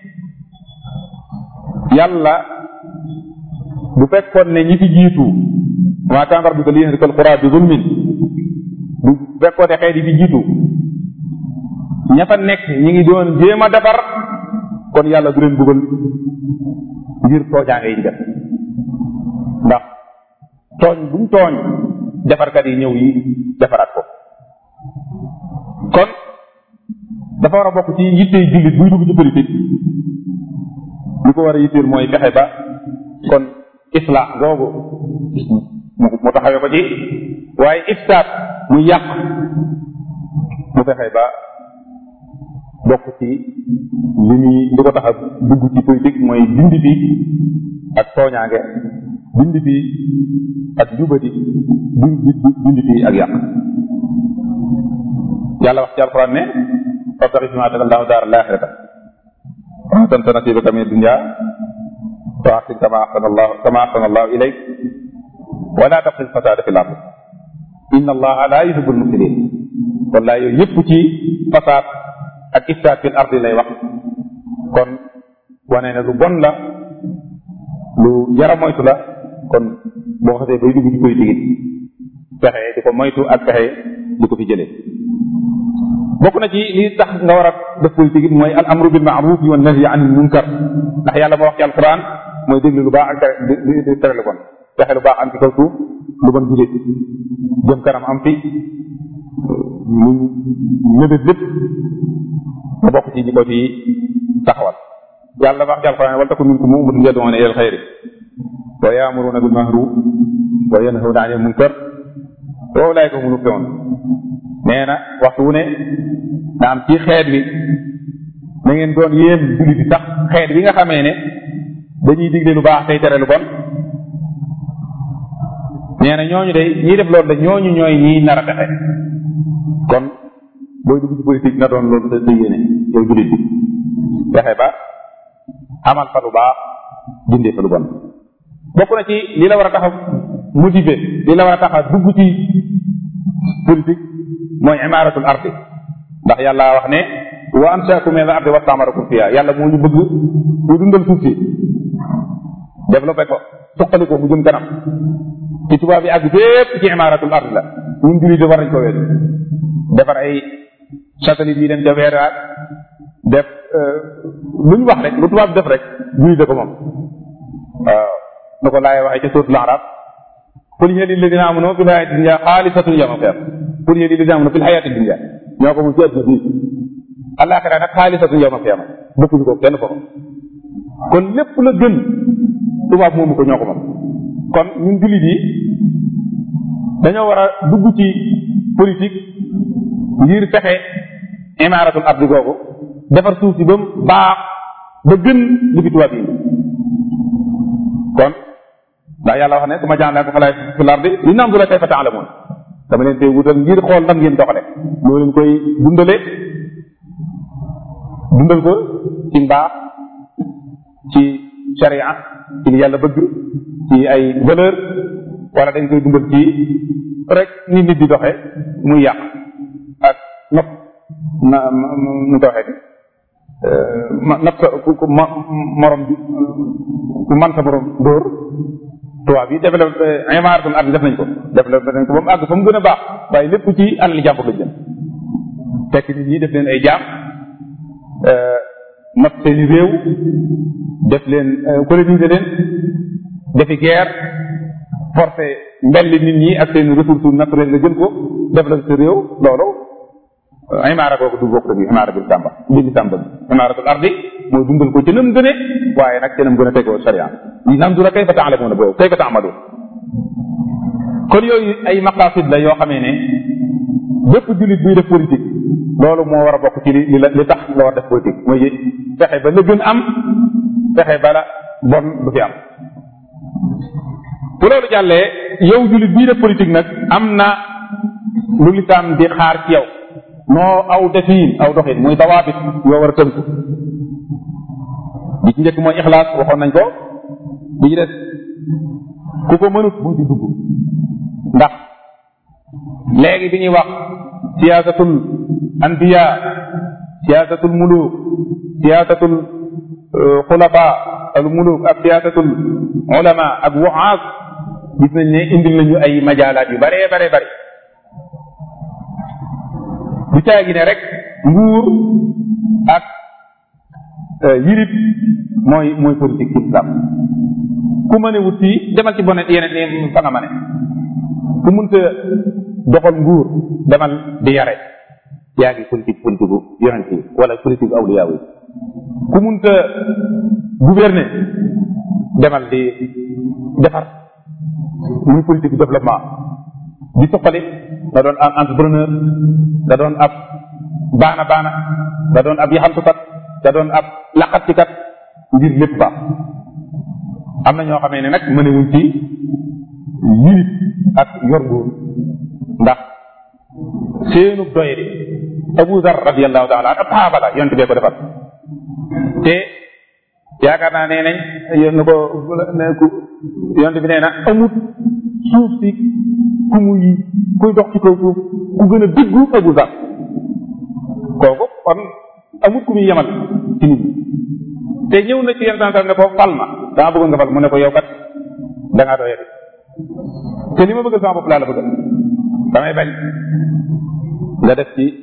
yàlla bu fekkoon ne ñi fi jiitu maa kaana rabbuka liyahlika alqura bi zulmin bu fekkoon ne xeet yi fi jiitu ña fa nekk ñi ngi doon jéem a defar kon yàlla du leen buggal ngir toojaange yi def ndax tooñ buñ tooñ defarkat yi ñëw yi defaraat ko kon dafa war a bokk ci yittey jullit buy dugg ci politique li ko war a yitteel mooy fexe ba kon islaax googu mu taxawee ko ci waaye ifsaat muy yàq mu fexe ba bokk ci li muy li ko tax a dugg ci politique mooy dindi fi ak tooñaange dindi fi ak jubati dindi fi ak yàq yàlla wax ci alquran ne fabtaxi fi ma ataka allahu daar alaxirata wa tansa nasibaka min dunya wa ahsin kama ahsana allah kama ahsana allahu ilayk wa la tabxi lfasada fi l ard inna allaha la yuhibu lmufsidin wala yooyu yëpp ci fasaad ak ifsaad fi l ardi lay wax kon wane ne lu bon la lu jara moytu la kon boo xasee bay dugg ci politique it fexe di ko moytu ak fexe di ko fi jëlee bokk na ci li tax nga war a def politique it mooy al amru bil maaruf wa nahyi anil munkar ndax yàlla moo wax ci alquran mooy déglu lu baax ak tere di tere lu bon fexe lu baax am ci kaw suuf lu bon jugee jëm kanam am fi lu ñëbét lépp nga bokk ci ñi ko ci taxawal yàlla wax ci alquran wal takun minkum ummatun yad'una ila al xayri wa ya'muruna bil ma'ruf wa yanhawna anil munkar wa ulaika humul muflihun nee na waxtu wu ne na am ci xeet wi na ngeen doon yéen jullit bi sax xeet wi nga xamee ne dañuy digle lu baax tey tere lu bon nee na ñooñu day ñiy def loolu de ñooñu ñooy ñiy nar a texe kon booy dugg ci politique na doon loolu sa sa yéene yow jullit bi fexe ba amal fa lu baax dindee fa lu bon bokk na ci li la war a tax a motiver li la war a tax a dugg ci politique mooy imaaratul ardi ndax yàlla wax ne wa ansaakum min al ardi wastamarakum fiha yàlla moo ñu bëgg ñu dundal suuf si développé ko suqali ko mu jëm kanam ci tubaab yi àgg fépp ci imaaratul ardi la ñun jullit war nañ ko weesu defar ay satellite yi dem ca weeraat def lu ñu wax rek lu tubaab def rek jullit da ko moom waaw nu ko laay waxee ca suratul arab qul hiya lilladina amanu fil hayati dunya xaalisatun yawma qiyam qul hiya lilladina amanu fil hayati dunya ñoo ko moom ci àdduna bi alaxira nag xaalisatun yawma qiyam bokkuñu ko kenn foofu kon lépp la gën tubaab moomu ko ñoo ko moom kon ñun jullit yi dañoo war a dugg ci politique ngir fexe imaaratul ardi googu defar suuf si ba mu baax ba gën li fi tubaab yi kon ndax yàlla wax ne su ma jaan ko falaay fi lardi li nam du la kayfa taalamoon dama leen tey wutal ngir xool ndam ngeen doxale loo leen koy dundale dundal ko ci mbaax ci sharia ci li yàlla bëgg ci ay valeur wala dañ koy dundal ci rek ni nit di doxe muy yàq ak nopp na nu ko waxee ma napp sa ku ma morom bi ku man sa morom dóor tubaab yi développé imaaratul ard def nañ ko développé nañ ko ba mu àgg fa mu gën a baax waaye lépp ci alal jàmbur lañ jëm fekk nit ñi def leen ay jaam not seeni réew def leen coloniser leen defi guerre forcé mbelli nit ñi ak seen ressources naturelles nga jël ko def la sa réew loolu imaara googu du bokk bi imaara bil sàmba mbindi sàmba bi imaaratul ardi mooy dundal ko ci nam gëne waaye nag ci nam gën a tegoo sharia li nandura kayfa taalamuuna boobu kayfa taamaluun kon yooyu ay maqasid la yoo xamee ne bépp jullit buy def politique loolu moo war a bokk ci li li li tax nga war def politique mooy fexe ba la gën am fexe ba la bon du fi am bu loolu jàllee yow jullit bii def politique nag am na lu lislaam di xaar ci yow noo aw defiin aw doxin muy dawaabit yoo war a tënku bi ci njëkk mooy ixlaas waxoon nañ ko bi ci des ku ko mënut bu ci dugg ndax léegi bi ñuy wax siyaasatul anbiya siyaasatul muluk siyaasatul xulafa al muluk ak siyaasatul ulama ak wuxaas gis nañ ne indil nañu ay majaalaat yu bare bare bare du caagi ne rek nguur ak yirib mooy mooy politique islam ku mën a wut fii demal ci bonet yeneen ne fa nga ma ne ku munta doxal nguur demal di yare yaa ngi politique politique gu yonent yi wala politique gu awliyaa yi ku munta gouverner demal di defar muy politique développement di suqali da doon am entrepreneur da doon ab baana baana da doon ab yaxantukat da doon ab laqatcikat ngir lépp baax am na ñoo xamee ne nag mënewuñ ci yilif ak yor nguur ndax seenu doyri Abu Zar radiallahu taala an ab saxaaba la yonte bee ko defal te yaakaar naa nee nañ yéen na ko yonte bi nee na amut suuf si ku muy kuy dox ci kaw suuf ku gën a diggu Abu Zar kooku kon amut ku muy yemal ci nit ñi te ñëw na ci yenn saa ne ko fal ma dama bëggoon nga fal mu ne ko yow kat da ngaa doyati te li ma bëgg sama bopp laa la bëgg damay bañ nga def ci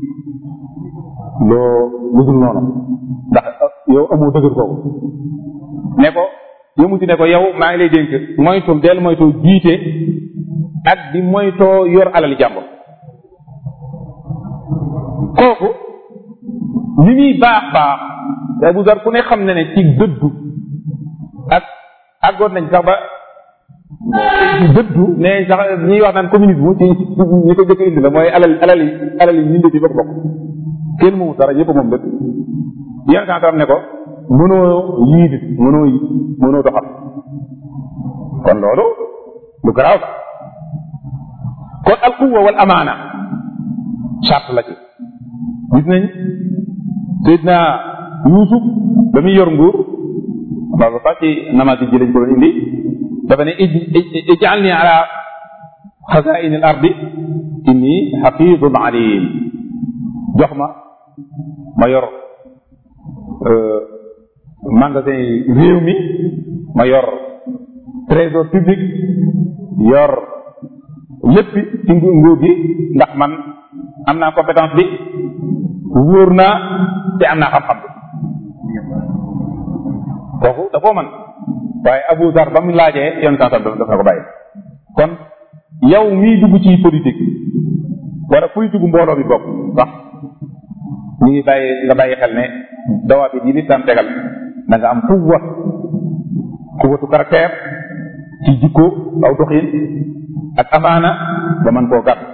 loo lu dul noonu ndax yow amoo dëgër kooku ne ko yëmu ci ne ko yow maa ngi lay dénk moytul del moytoo jiite ak di moytoo yor alali jàmbur kooku li muy baax baax te Abu Dar ku ne xam ne ne ci dëddu ak àggoon nañ sax ba ci dëddu ne sax ñuy wax naan communisme ci ñi ko jëkk indi la mooy alal alal yi alal yi ñinde ci bokk bokk kenn moomu dara yëpp moom lépp yéen santam ne ko mënoo yiidi mënoo yi mënoo doxal kon loolu lu garaaw la kon al quwa wal amaana charte la ci gis nañ Seydina Yuusuf ba muy yor nguur loolu sax ci namati ji lañ ko doon indi dafa ne ij'alni ala xazaini al ardi inni xafidun alim jox ma ma yor magasin yi réew mi ma yor trésor public yor lépp ci nguur gi ndax man am naa compétence bi wóor naa te am naa xam-xam bi kooku da koo man waaye Abu Dar ba mu laajee yoon sansam daf na ko bàyyi kon yow mii dugg ci politique wala politique mbooloo bi bokk sax ñu ngi bàyyi nga bàyyi xel ne dawaa bi yi lislaam tegal da nga am quwwa quwwatu caractère ci jikko aw doxin ak amaana ba mën koo gàtt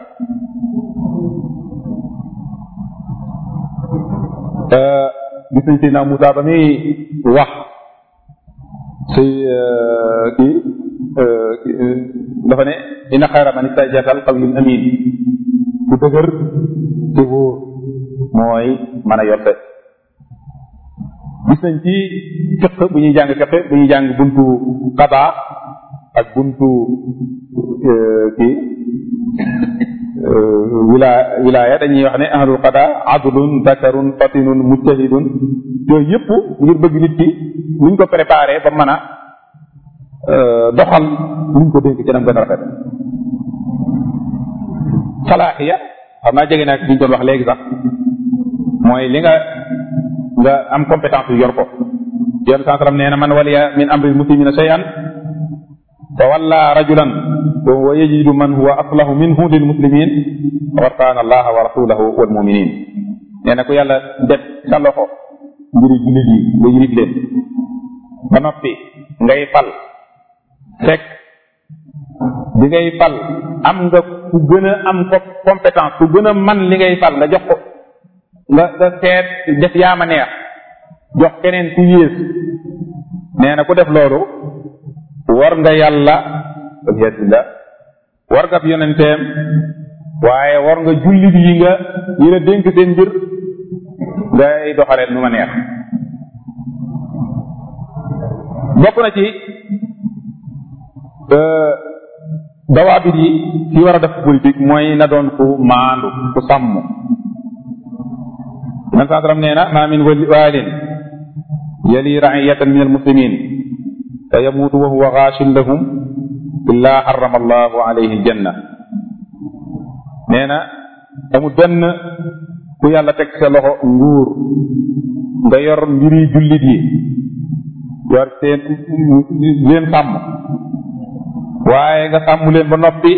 gis nañ Seydina Moussa ba muy wax si kii dafa ne inna xayra man istajartal qawiyul amin ku dëgër te wóor mooy mën a yotte gis nañ ci fiq bu ñuy jàng fiq bu ñuy jàng buntu qada ak buntu kii wilaya wilaya dañuy wax ne ahlul qada adlun dakarun fatinun mujtahidun yooyu yëpp ngir bëgg nit ki nuñ ko préparé ba mën a doxal luñ ko dénk ci nam gën a rafet salaaxiya xam naa jege nag bi ñu doon wax léegi sax mooy li nga nga am compétence yu yor ko yoon saa sallam nee na man waliya min amri muslimina shay'an fa walla rajulan wa yajidu man huwa aslahu minhu lil muslimin faqad kaana allaha wa rasulahu wal muminin nee na ku yàlla def sa loxo mbiri jullit yi nga yilif leen ba noppi ngay fal fekk bi ngay fal am nga ku gën a am ko compétence ku gën a man li ngay fal nga jox ko nga nga seet def yaama neex jox keneen ku yées nee na ku def loolu war nga yàlla alhamdulillah war nga fi yonenteem waaye war nga jullit yi nga yi la dénk seen mbir ngay doxaleen nu ma neex bokk na ci dawaabit yi ci war a def politique mooy na doon ku maandu ku sàmm man saa sallam nee na ma min waalin yali raiyatan min almuslimin fa yamuutu wa huwa gaashin lahum illa harrama allahu alayhi aljanna nee na amul benn ku yàlla teg sa loxo nguur nga yor mbiri jullit yi yor seen leen sàmm waaye nga sàmm leen ba noppi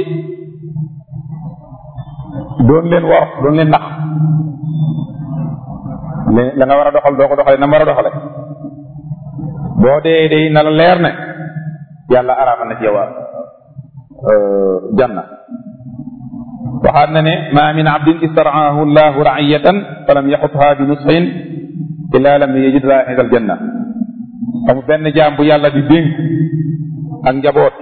doon leen wor doon leen nax la nga war a doxal doo ko doxale na mu war a doxale boo dee day na la leer ne yàlla araamal na ci yow janna waxaat na ne ma min abdin istaraahu llahu raiyatan falam yaxutha bi nusxin illa lam yajid raihata aljanna amul benn jaam bu yàlla di dénk ak njaboot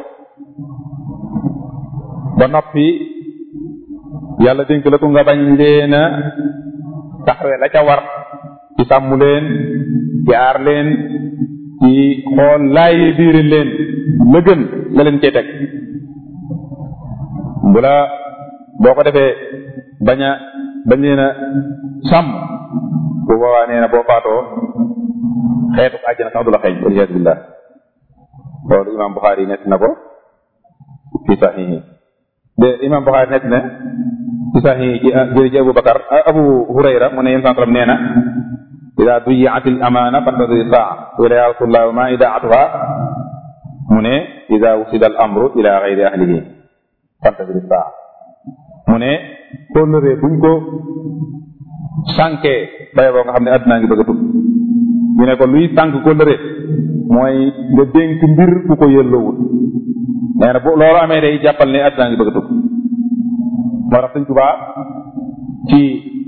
ba noppi yàlla dénk la ko nga bañ leen a taxawee la ca war ci sàmm leen ci aar leen ci xool laayi biiri leen la gën la leen cay teg bu la boo ko defee bañ a bañ leen a sàmm bu boobaa nee na boo faatoo xeetu àjjana sax du la xeeñ waliyasu billah loolu imam Buxaari nett na ko fi saxihi de imam Buxaari nett na ci saxihi ci jëri ci Abu Bakar Abu Hurayra mu ne yéen santalam nee na ida duyiat al amana fantadiri saa wala ya rasulullah wa ma idaatuha mu ne ida wusida al amru ila gayri ahlihi fantadiri saa mu ne kóllëre buñ ko sànkee baye boo nga xam ne addunaa ngi bëgg a tub ñu ne ko luy sànk kóllëre mooy nga dénk mbir ku ko yëlloowul nee na bu loolu amee day jàppal ne addunaa ngi bëgg a tub moo tax sëñ Tuubaa ci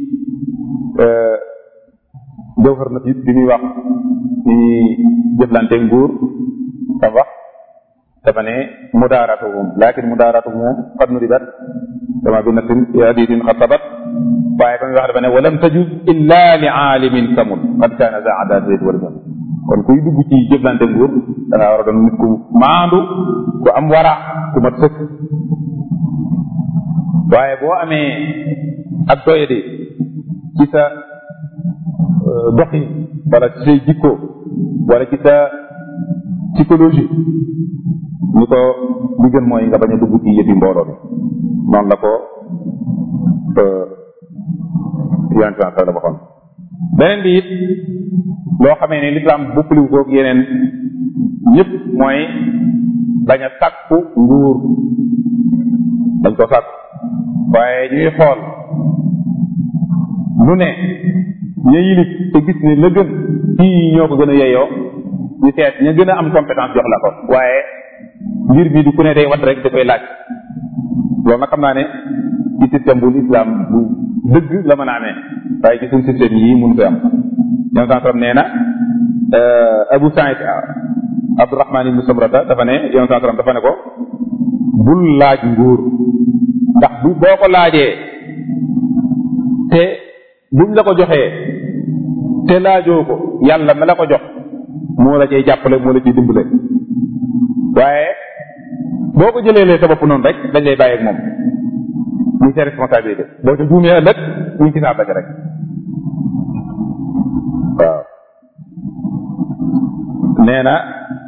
jawhar na fit bi muy wax ci jëflante nguur dafa wax dafa ne mudaaratuhum lakin mudaaratuhum qad nudibat kama bi nasin fi hadisin xad sabat waaye ba muy wax dafa ne walam tajuz illa li aalimin samul qad kaana za adaat wal jam kon kuy dugg ci jëflante nguur da ngaa war a doon nit ku maandu ku am wara ku mat sëkk waaye boo amee ak doyadi ci sa doxin wala ci say jikko wala ci sa psychologie ni ko li gën mooy nga bañ a dugg ci yëfi mbooloo bi noonu la ko yonent bi la waxoon beneen bi it loo xamee ne lislaam bokkaliwu koog yeneen ñëpp mooy bañ a sàkku nguur dañ ko sàkku waaye ñuy xool lu ne ña yilif te gis ne la gën kii ñoo ko gën a yeyoo ñu seet ña gën a am compétence jox la ko waaye mbir bi du ku ne day wat rek da koy laaj loolu nag xam naa ne ci système bu islam bu dëgg la mën a amee waaye ci suñ système yii mun fi am ñoom sansaram nee na Abu Saïd Abdurahman ibnu Samrata dafa ne yoon sansaram dafa ne ko bul laaj nguur ndax bu boo ko laajee te buñ la ko joxee te laajoo ko yàlla ma la ko jox moo la cay jàppale moo la ciy dimbale waaye boo ko jëlee sa bopp noonu rek dañ lay bàyyi ak moom muy sa responsabilité boo ca juumee ëllëg ñu ci saa rek waaw nee na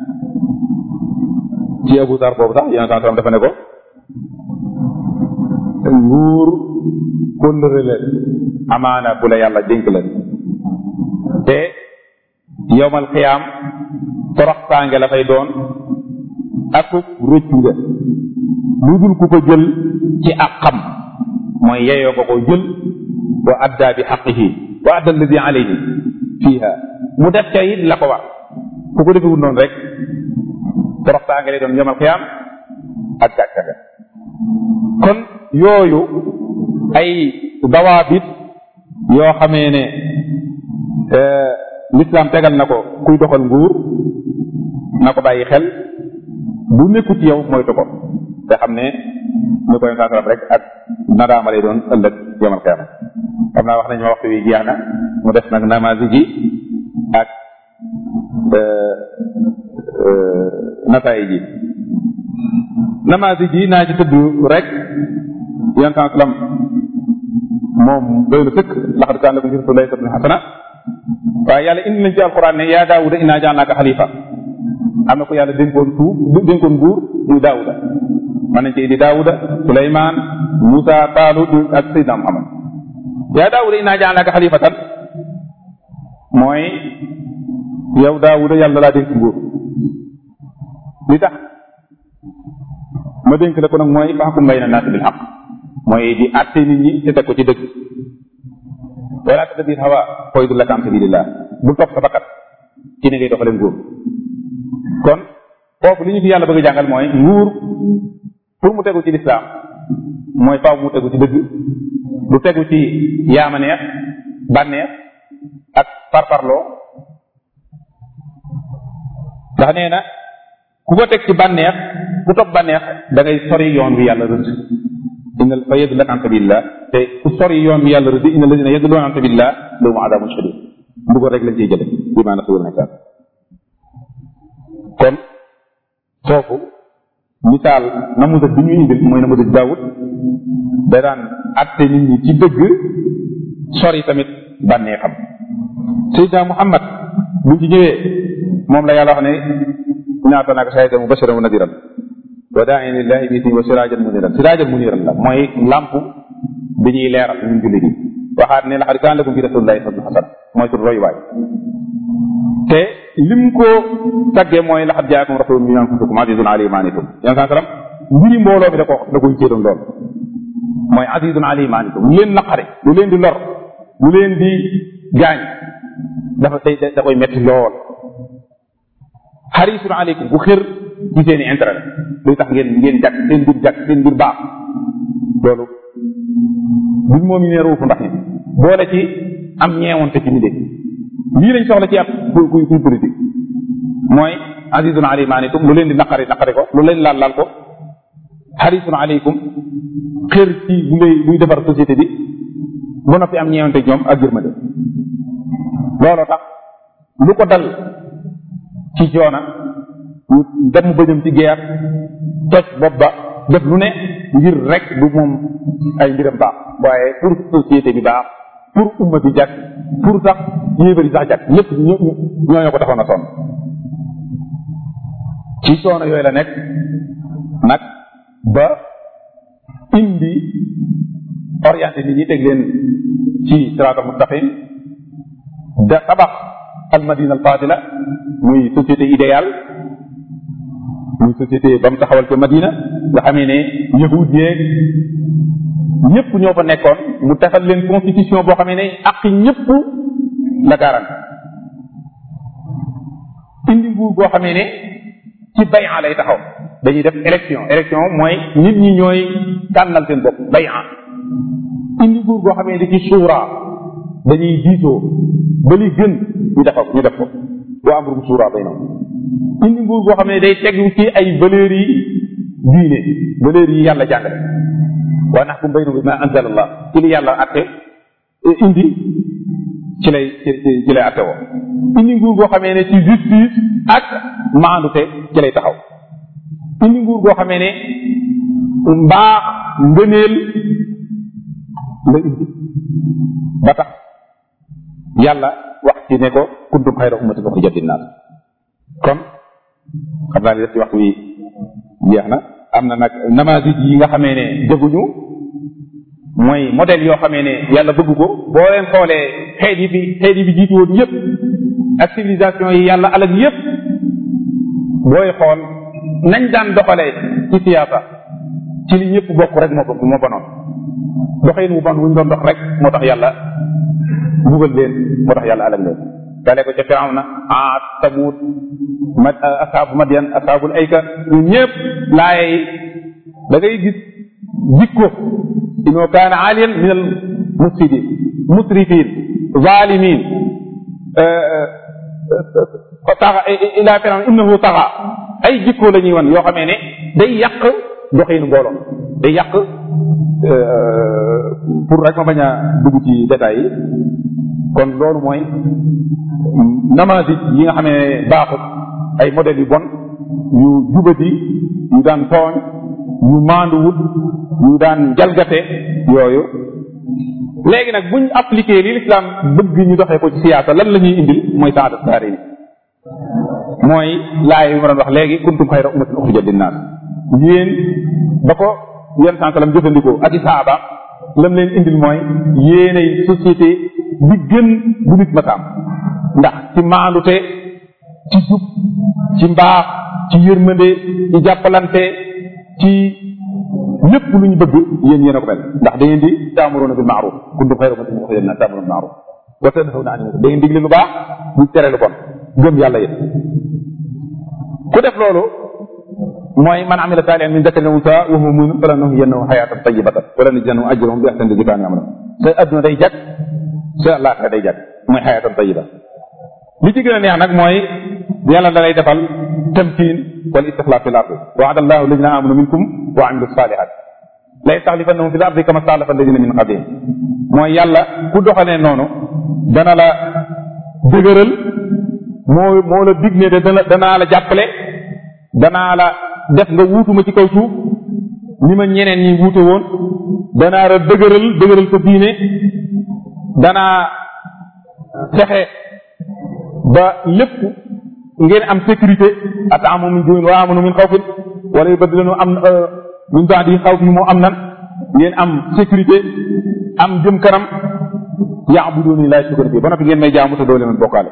ci Abu Dar boobu sax yéen saa dafa ne ko nguur kóllëre la amaana bu la yàlla dénk la te yowmal xiyaam toroxtaange la fay doon akub rëccu nga lu dul ku ko jël ci ak xam mooy yeyoo ko ko jël wa adda bi xaqihi wa adda alladi alayhi fiha mu def ca it la ko war ku ko defewul noonu rek toroxtaange lay doon yowmal xiyaam ak gàcca ga kon yooyu ay dawaabit yoo xamee ne l'islam tegal na ko kuy doxal nguur na ko bàyyi xel bu nekku ci yow moytu ko te xam ne ñu koy saasaram rek ak nadaama lay doon ëllëg yamal xiyaama xam naa wax nañu ma waxtu wi jeex na mu def nag namaasi ji ak nataay ji namaasi ji naa ci tëdd rek yan sallam moom doy na sëkk laxad kaan lakum fi rasulillahi uswatun hasana waaye yàlla indi nañ ci alquran ne yaa daawuda innaa jaalnaaka xalifa am na ko yàlla dénkoon suuf dénkoon nguur muy daawuda mën nañ ci indi daawuda suleymaan musa taalut ak sayyidina muhammad yaa daawuda innaa jaalnaaka xalifatan mooy yow daawuda yàlla laa dénk nguur li tax ma dénk la ko nag mooy fahkum bayna naasi bil haqq mooy di àtte nit ñi te teg ko ci dëgg wala tattabi hawa fa yudillaka an sabilillah bul topp sa bakkat ci ni ngay doxale nguur kon foofu li ñu fi yàlla bëgg a jàngal mooy nguur pour mu tegu ci lislaam mooy faaw mu tegu ci dëgg du tegu ci yaama neex bànneex ak parparloo ndax nee na ku ko teg ci bànneex ku topp bànneex da ngay sori yoon wi yàlla rëdd inna fa yadillaka an sabilillah te ku sori yoon wi yàlla rëdd inna alladina yadilluuna an sabilillah lahum adabun shadid mbugal rek lañ ciy jële bi maana suur nekkaat kon foofu misaal namusa bi ñu indil mooy namusa daawut da daan atte nit ñi ci dëgg sori tamit bànnee xam Seydina Muhammad buñ ci ñëwee moom la yàlla wax ne ñaata naaka shahidan mubashiran wa nadiran wa daa'iyan lillahi bi ismihi wa sirajan muniran sirajan muniran la mooy lamp bi ñuy leeral ñun jullit yi waxaat ne laqad kaana lakum fi rasulillahi uswatun hasana mooy suñu royuwaay te lim ko taggee mooy laqad jaakum rasulun min anfusikum azizun alayhi ma anittum yan saa salaam mbiri mbooloo mi da ko da koy céedoon lool mooy azizun alayhi ma anittum lu leen naqare lu leen di lor lu leen di gaañ dafa day da koy metti lool xarisun aleykum bu xër ci seen i intérêt luy tax ngeen ngeen jàkk seen mbir jàkk seen mbir baax loolu buñ moom ne ruufu ndax ni boole ci am ñeewante ci nit lii lañ soxla ci ab kuy kuy kuy politique mooy azizun alayhi ma anittum lu leen di naqari naqari ko lu leen laal laal ko xarisun aleykum xër ci bu lay buy defar société bi ba noppi am ñeewante ñoom ak yërmande looloo tax lu ko dal ci joona dem bëjëm ci geer toj bopp ba def lu ne ngir rek du moom ay mbiram baax waaye pour société bi baax pour umma bi jàkk pour sax yéebari sax jàkk ñëpp ñooñoo ko taxoon a sonn ci coono yooyu la nekk nag ba indi orienté nit ñi teg leen ci siraatal mustaqim da tabax al madina al fadila muy société idéale muy société ba mu taxawal ca madina nga xamee ne yahud yeeg ñëpp ñoo fa nekkoon mu defal leen constitution boo xamee ne ak ñëpp la garanti indi nguur boo xamee ne ci bayan lay taxaw dañuy def élection élection mooy nit ñi ñooy tànnal seen bopp bayan indi nguur goo xamee ne ci suura dañuy diisoo ba li gën ñu defal ñu def ko boo am rum suura bay noonu indi nguur goo xam ne day tegu ci ay valeurs yi diine valeurs yi yàlla jàngale waa nax kum baynu bi ma anzal allah ci li yàlla atte indi ci lay ci lay atte woo indi nguur goo xamee ne ci justice ak maandute ci lay taxaw indi nguur goo xamee ne mbaax ngëneel la indi ba tax yàlla wax ci ne ko kuntum xayra ummatin uxrijat linnaas kon xam naa li def ci waxtu wi jeex na am na nag namaasij yi nga xamee ne jëguñu mooy modèle yoo xamee ne yàlla bëgg ko boo leen xoolee xeet yi fi xeet yi fi jiitu woon yépp ak civilisation yi yàlla alag yépp booy xool nañ daan doxalee ci siyaasa ci li ñëpp bokk rek moo ko moo bonoon doxin wu bon wuñ doon dox rek moo tax yàlla bugal leen moo tax yàlla alag leen dale ko ca firawna aat sabuut ma asaabu madyan asaabul ayka ñu ñëpp laaye yi da ngay gis jikko inoo kaana aaliyan min al mufsidin musrifin zalimin taxa ila firawna innahu taxa ay jikko la ñuy wan yoo xamee ne day yàq doxinu mbooloo day yàq pour rek ma bañ a dugg ci détails yi kon loolu mooy namasi yi nga xam ne baaxut ay modèles yu bon yu jubati yu daan tooñ yu maanduwut yu daan jalgate yooyu léegi nag buñ appliqué li l'islam bëgg ñu doxee ko ci siyaasa lan la ñuy indil mooy saada saari ni mooy laay yu ma doon wax léegi kuntum xayra ummatin uxrijat linnaas yéen ba ko yenn saa salaam jëfandikoo ak i saaba lam leen indil mooy yéenay société bi gën bu nit masaam ndax ci maandute ci jub ci mbaax ci yërmande ci jàppalante ci lépp lu ñu bëgg yéen yéen a ko mel ndax da ngeen di taamuroona bil maaruf kuntum xayra ummatin uxrijat linnaas taamuroona bil maaruf wa tanhawna anil munkar da ngeen digle lu baax ñu tere lu bon gëm yàlla yéen ku def loolu mooy man amila saalihan min dakarin aw unsaa wa huwa mu'min falanuhyiyannahu hayaatan tayyibatan wa lanajziyannahum ajrahum bi ahsani allazii kaanu ya'maluun sa adduna day jag sa àllaaxira day jag mooy hayaatan tayyiba li ci gën a neex nag mooy yàlla da lay defal tamkiin wal istixlaaf fil ardi wa'ada allahu allazina amanu minkum wa amilu saalihaat la yastaxlifannahum fil ardi kama staxlafa allazina min qablihim mooy yàlla ku doxalee noonu dana la dëgëral moo moo la dig ne de dana danaa la jàppale danaa la def nga wuutuma ci kaw suuf ni ma ñeneen ñi wuute woon danaa la dëgëral dëgëral sa diine danaa fexe ba lépp ngeen am sécurité ataamu min juin wa amanu min xawfin wala yubadilanu am min baadi xawf mi moo am nan ngeen am sécurité am jëm kanam yaabuduni laa yushrikuuna bi ba noppi ngeen may jaamu te doo leen bokkaale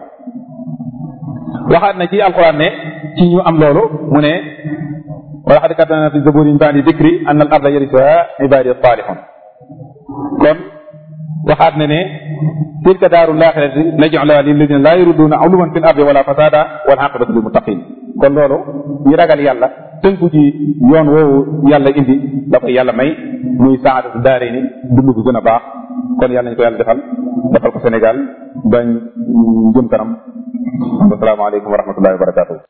waxaat na ci alquran ne ci ñu am loolu mu ne wa laqad katabna fi zaburi min ba'di dikri anna al arda yarisuha ibadi salihun kon waxaat na ne tilka daaru laaxirati naj'aluha lilladina laa yuriduna uluwan fil ardi wala fasada wal aqibatu lil muttaqin kon loolu ñi ragal yàlla tënku ci yoon woowu yàlla indi da koy yàlla may muy saadatu daare ni dund gu gën a baax kon yàlla ñu ko yàlla defal defal ko Sénégal bañ jëm kanam asalaamaaleykum wa rahmatullahi wa barakatuh